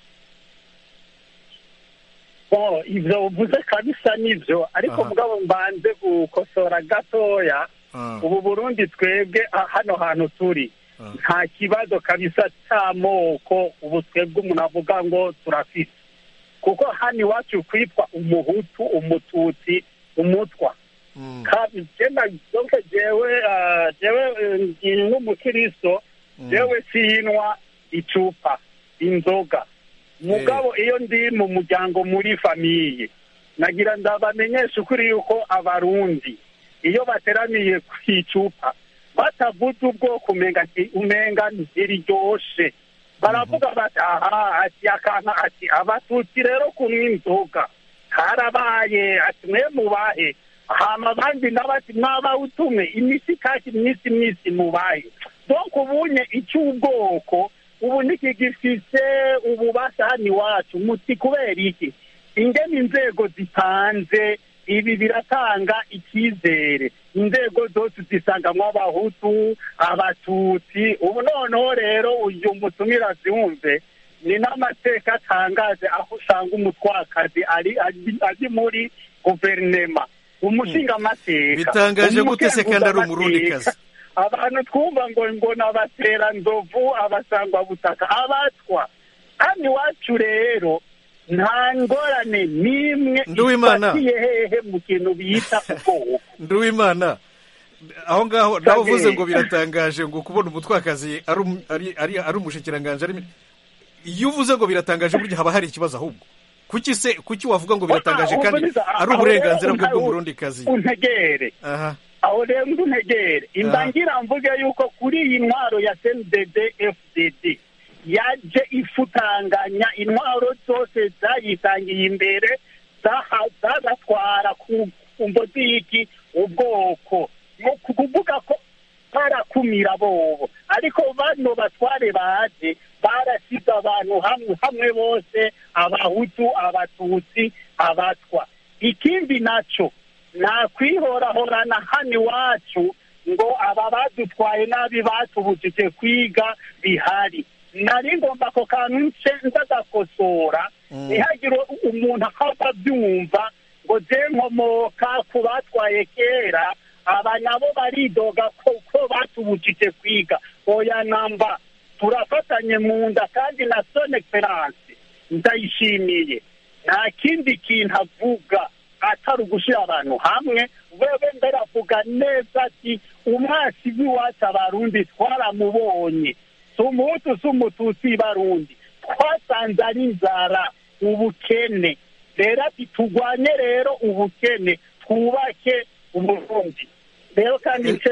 Bon, ivyo uvuze kabisa nivyo ariko Aha. mugabo mbanze gukosora gatoya Ah. ubu burundi twebwe ah, hano hantu turi nta kibazo kabisa c'amoko ubu twebwe umuntu avuga ngo turafise kuko hano iwacu kwitwa umuhutu umututsi umutwa Kabi- jenda donc jewe ah, jewe eh, ndi n'umukristo jewe sinwa icupa inzoga mugabo iyo ndi mu muryango muri famiye nagira ndabamenyesha ukuri yuko abarundi iyo bateraniye ku icupa batavuze ubwoko umenga nti- umenga ntiriryoshe baravuga bati aha ati akanka ati abatutsi rero kunywa inzoga karabaye ati mwe mubahe hama abandi nabati mwabawutume imisi kaki myisi myisi mubahe donc ubunye icy'ubwoko ubu ntikigifise ububasha hano iwacu muti kubera iki ingene inzego zitanze ibi biratanga icyizere inzego zose zisangamwo abahutu abatutsi ubu noneho rero uyu mutumira zumve ni n'amateka atangaje aho usanga umutwakazi ari ari- ari muri guverinema umushingamateka Bitangaje gute se kandi ari umukenguzamateka, umurundikazi? abantu twumva ngo ngo ni abateranzovu abasangwabutaka abatwa hano iwacu rero nta ngorane n'imwe Nduwimana. ifatiye hehe mu kintu bita ubwoko nduwimana aho ngaho nawe uvuze ngo biratangaje ngo kubona umutwakazi ari um- ari- ari- ari umushikiranganji ari iyo uvuze ngo biratangaje burya haba hari ikibazo ahubwo kuki se kuki wavuga ngo biratangaje Ah, kandi ubwo ari aho uburenganzira rero bwe unta- bw'umurundikazi untegere aha aho rero nduntegere imba Ah. ngira mvuge yuko kuri iyi ntwaro ya cndd fdd yaje ifutanganya intwaro zose zayitangiye imbere zaha- zagatwara ku ku mboziki ubwoko ni ukuvuga ko barakumira bobo ariko bano batware baje barasize abantu hamwe hamwe bose abahutu abatutsi abatwa ikindi naco nakwihorahorana hano iwacu ngo aba badutwaye nabi batubujije kwiga bihari nari ngomba ako kantu nce ndagakosora ntihagire umuntu akaba abyumva ngo je nkomoka ku batwaye kera aba nabo baridoga ko ko batubujije kwiga oya namba turafatanye mu nda kandi na son excellence ndayishimiye nta kindi kintu avuga atari ugushyira abantu hamwe wewe mbere avuga neza ati umwasi w'iwacu abarundi twaramubonye si umuhutu si umututsi barundi twasanze ari inzara ubukene rero ati turwanye rero ubukene twubake uburundi rero kandi nce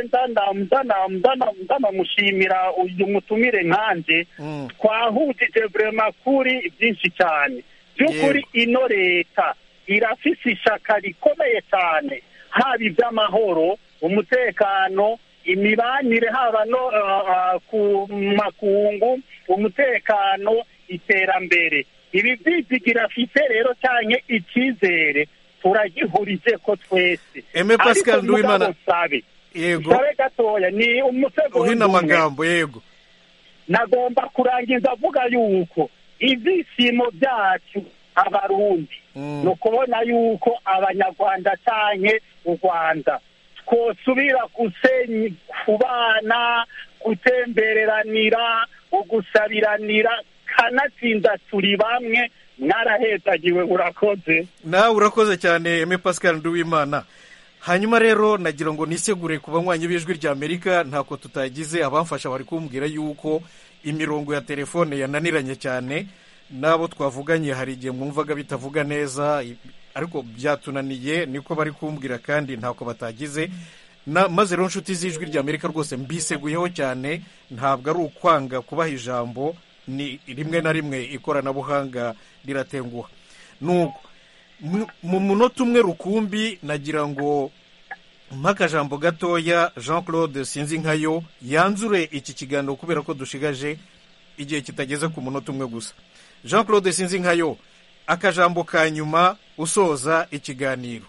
ndanamushimira uyu mutumire nkanje twahujije vrema kuri byinshi cyane by'ukuri ino leta irafise ishaka rikomeye cyane haba iby'amahoro umutekano imibanire haba no ah, ah, ku makungu umutekano iterambere ibi byizigira afite rero cyane icyizere turagihurije ko twese Aime Pascal Ariko Nduwimana. mugabo sabe yego sabe gatoya ni umusego uhina w'umwe. amagambo yego nagomba kurangiza avuga yuko ibyishimo byacu abarundi ni ukubona yuko abanyarwanda cyane u rwanda twosubira gusenya kubana gutembereranira ugusabiranira kanatsinda turi bamwe mwarahezagiwe urakoze nawe urakoze cyane Aime Pascal Nduwimana hanyuma rero nagira ngo nisegure ku banywanyi b'ijwi rya Amerika ntako tutagize abamfasha bari kumbwira yuko imirongo ya telefone yananiranye cyane n'abo twavuganye hari igihe mwumvaga bitavuga neza i- ariko byatunaniye niko bari kumbwira kandi ntako batagize na maze rero inshuti z'ijwi rya Amerika rwose mbiseguyeho cyane ntabwo ari ukwanga kubaha ijambo ni rimwe na rimwe ikoranabuhanga riratenguha nuko mu- mu munota umwe rukumbi nagira ngo mpakajambo gatoya jean claude sinzi nkayo yanzure iki kiganiro kubera ko dushigaje igihe kitageze ku munota umwe gusa jean claude sinzi nkayo akajambo ka nyuma usoza ikiganiro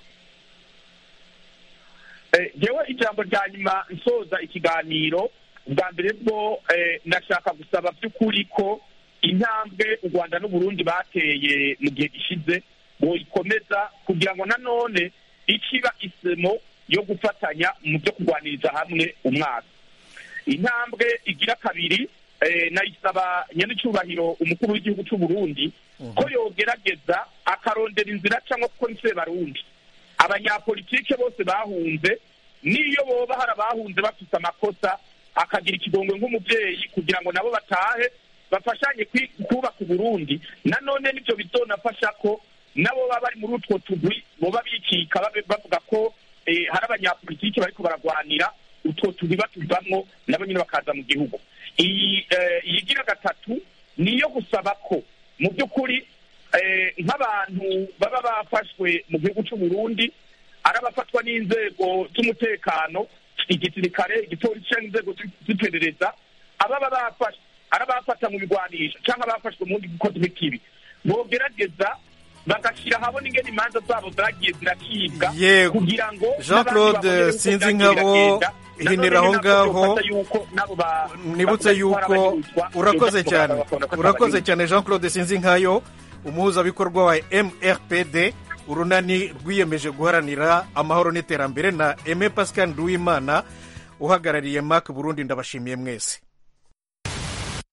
Eh, jewe ijambo rya nyuma nsoza ikiganiro bwa mbere bwo eh, nashaka gusaba by'ukuri ko intambwe u rwanda n'uburundi bateye mu gihe gishize boyikomeza kugira ngo nanone ikiba isemo yo gufatanya mu byo kurwaniriza hamwe umwaka intambwe igira kabiri eh, nayisaba nyanicyubahiro umukuru w'igihugu cy'u Burundi ko yogerageza akarondera inzira cyangwa kuko ni barundi abanyapolitike bose bahunze n'iyo boba hari abahunze bafite amakosa akagira ikigongwe nk'umubyeyi kugira ngo nabo batahe bafashanye kwi- kubaka uburundi nanone nibyo bizonafasha ko nabo baba bari muri utwo tugwi boba bikika babe- bavuga ko eh, hari abanyapolitiki bariko baragwanira utwo tugwi batuvamwo nabo nyine bakaza mu gihugu iyi eh, iyigira gatatu niyo gusaba ko mu by'ukuri eh, nk'abantu baba bafashwe mu gihugu cy'u Burundi ari abafatwa n'inzego z'umutekano igisirikare igipolisi cyangwa inzego zi- z'iperereza ababa bafashwe ari abafata mu bigwanisho cyangwa abafashwe mu bundi gukozi bw'ikibi bogerageza bagashyira ahabona ingene imanza zabo zagiye zirakibwa Yego. kugira ngo Jean Claude n'abandi babone uko Sinzi byagiye Nkabo, biragenda. hinira aho Nanone nabyo ngaho. byofata yuko nabo ba- nibutse bavuga ko yuko hari abanyuzwa, urakoze byofata cyane bakabona ko urakoze atari cyane jean claude sinzi nkayo umuhuzabikorwa wa mrpd urunani rwiyemeje guharanira amahoro n'iterambere na eme pascal nduwimana uhagarariye mac burundi ndabashimiye mwese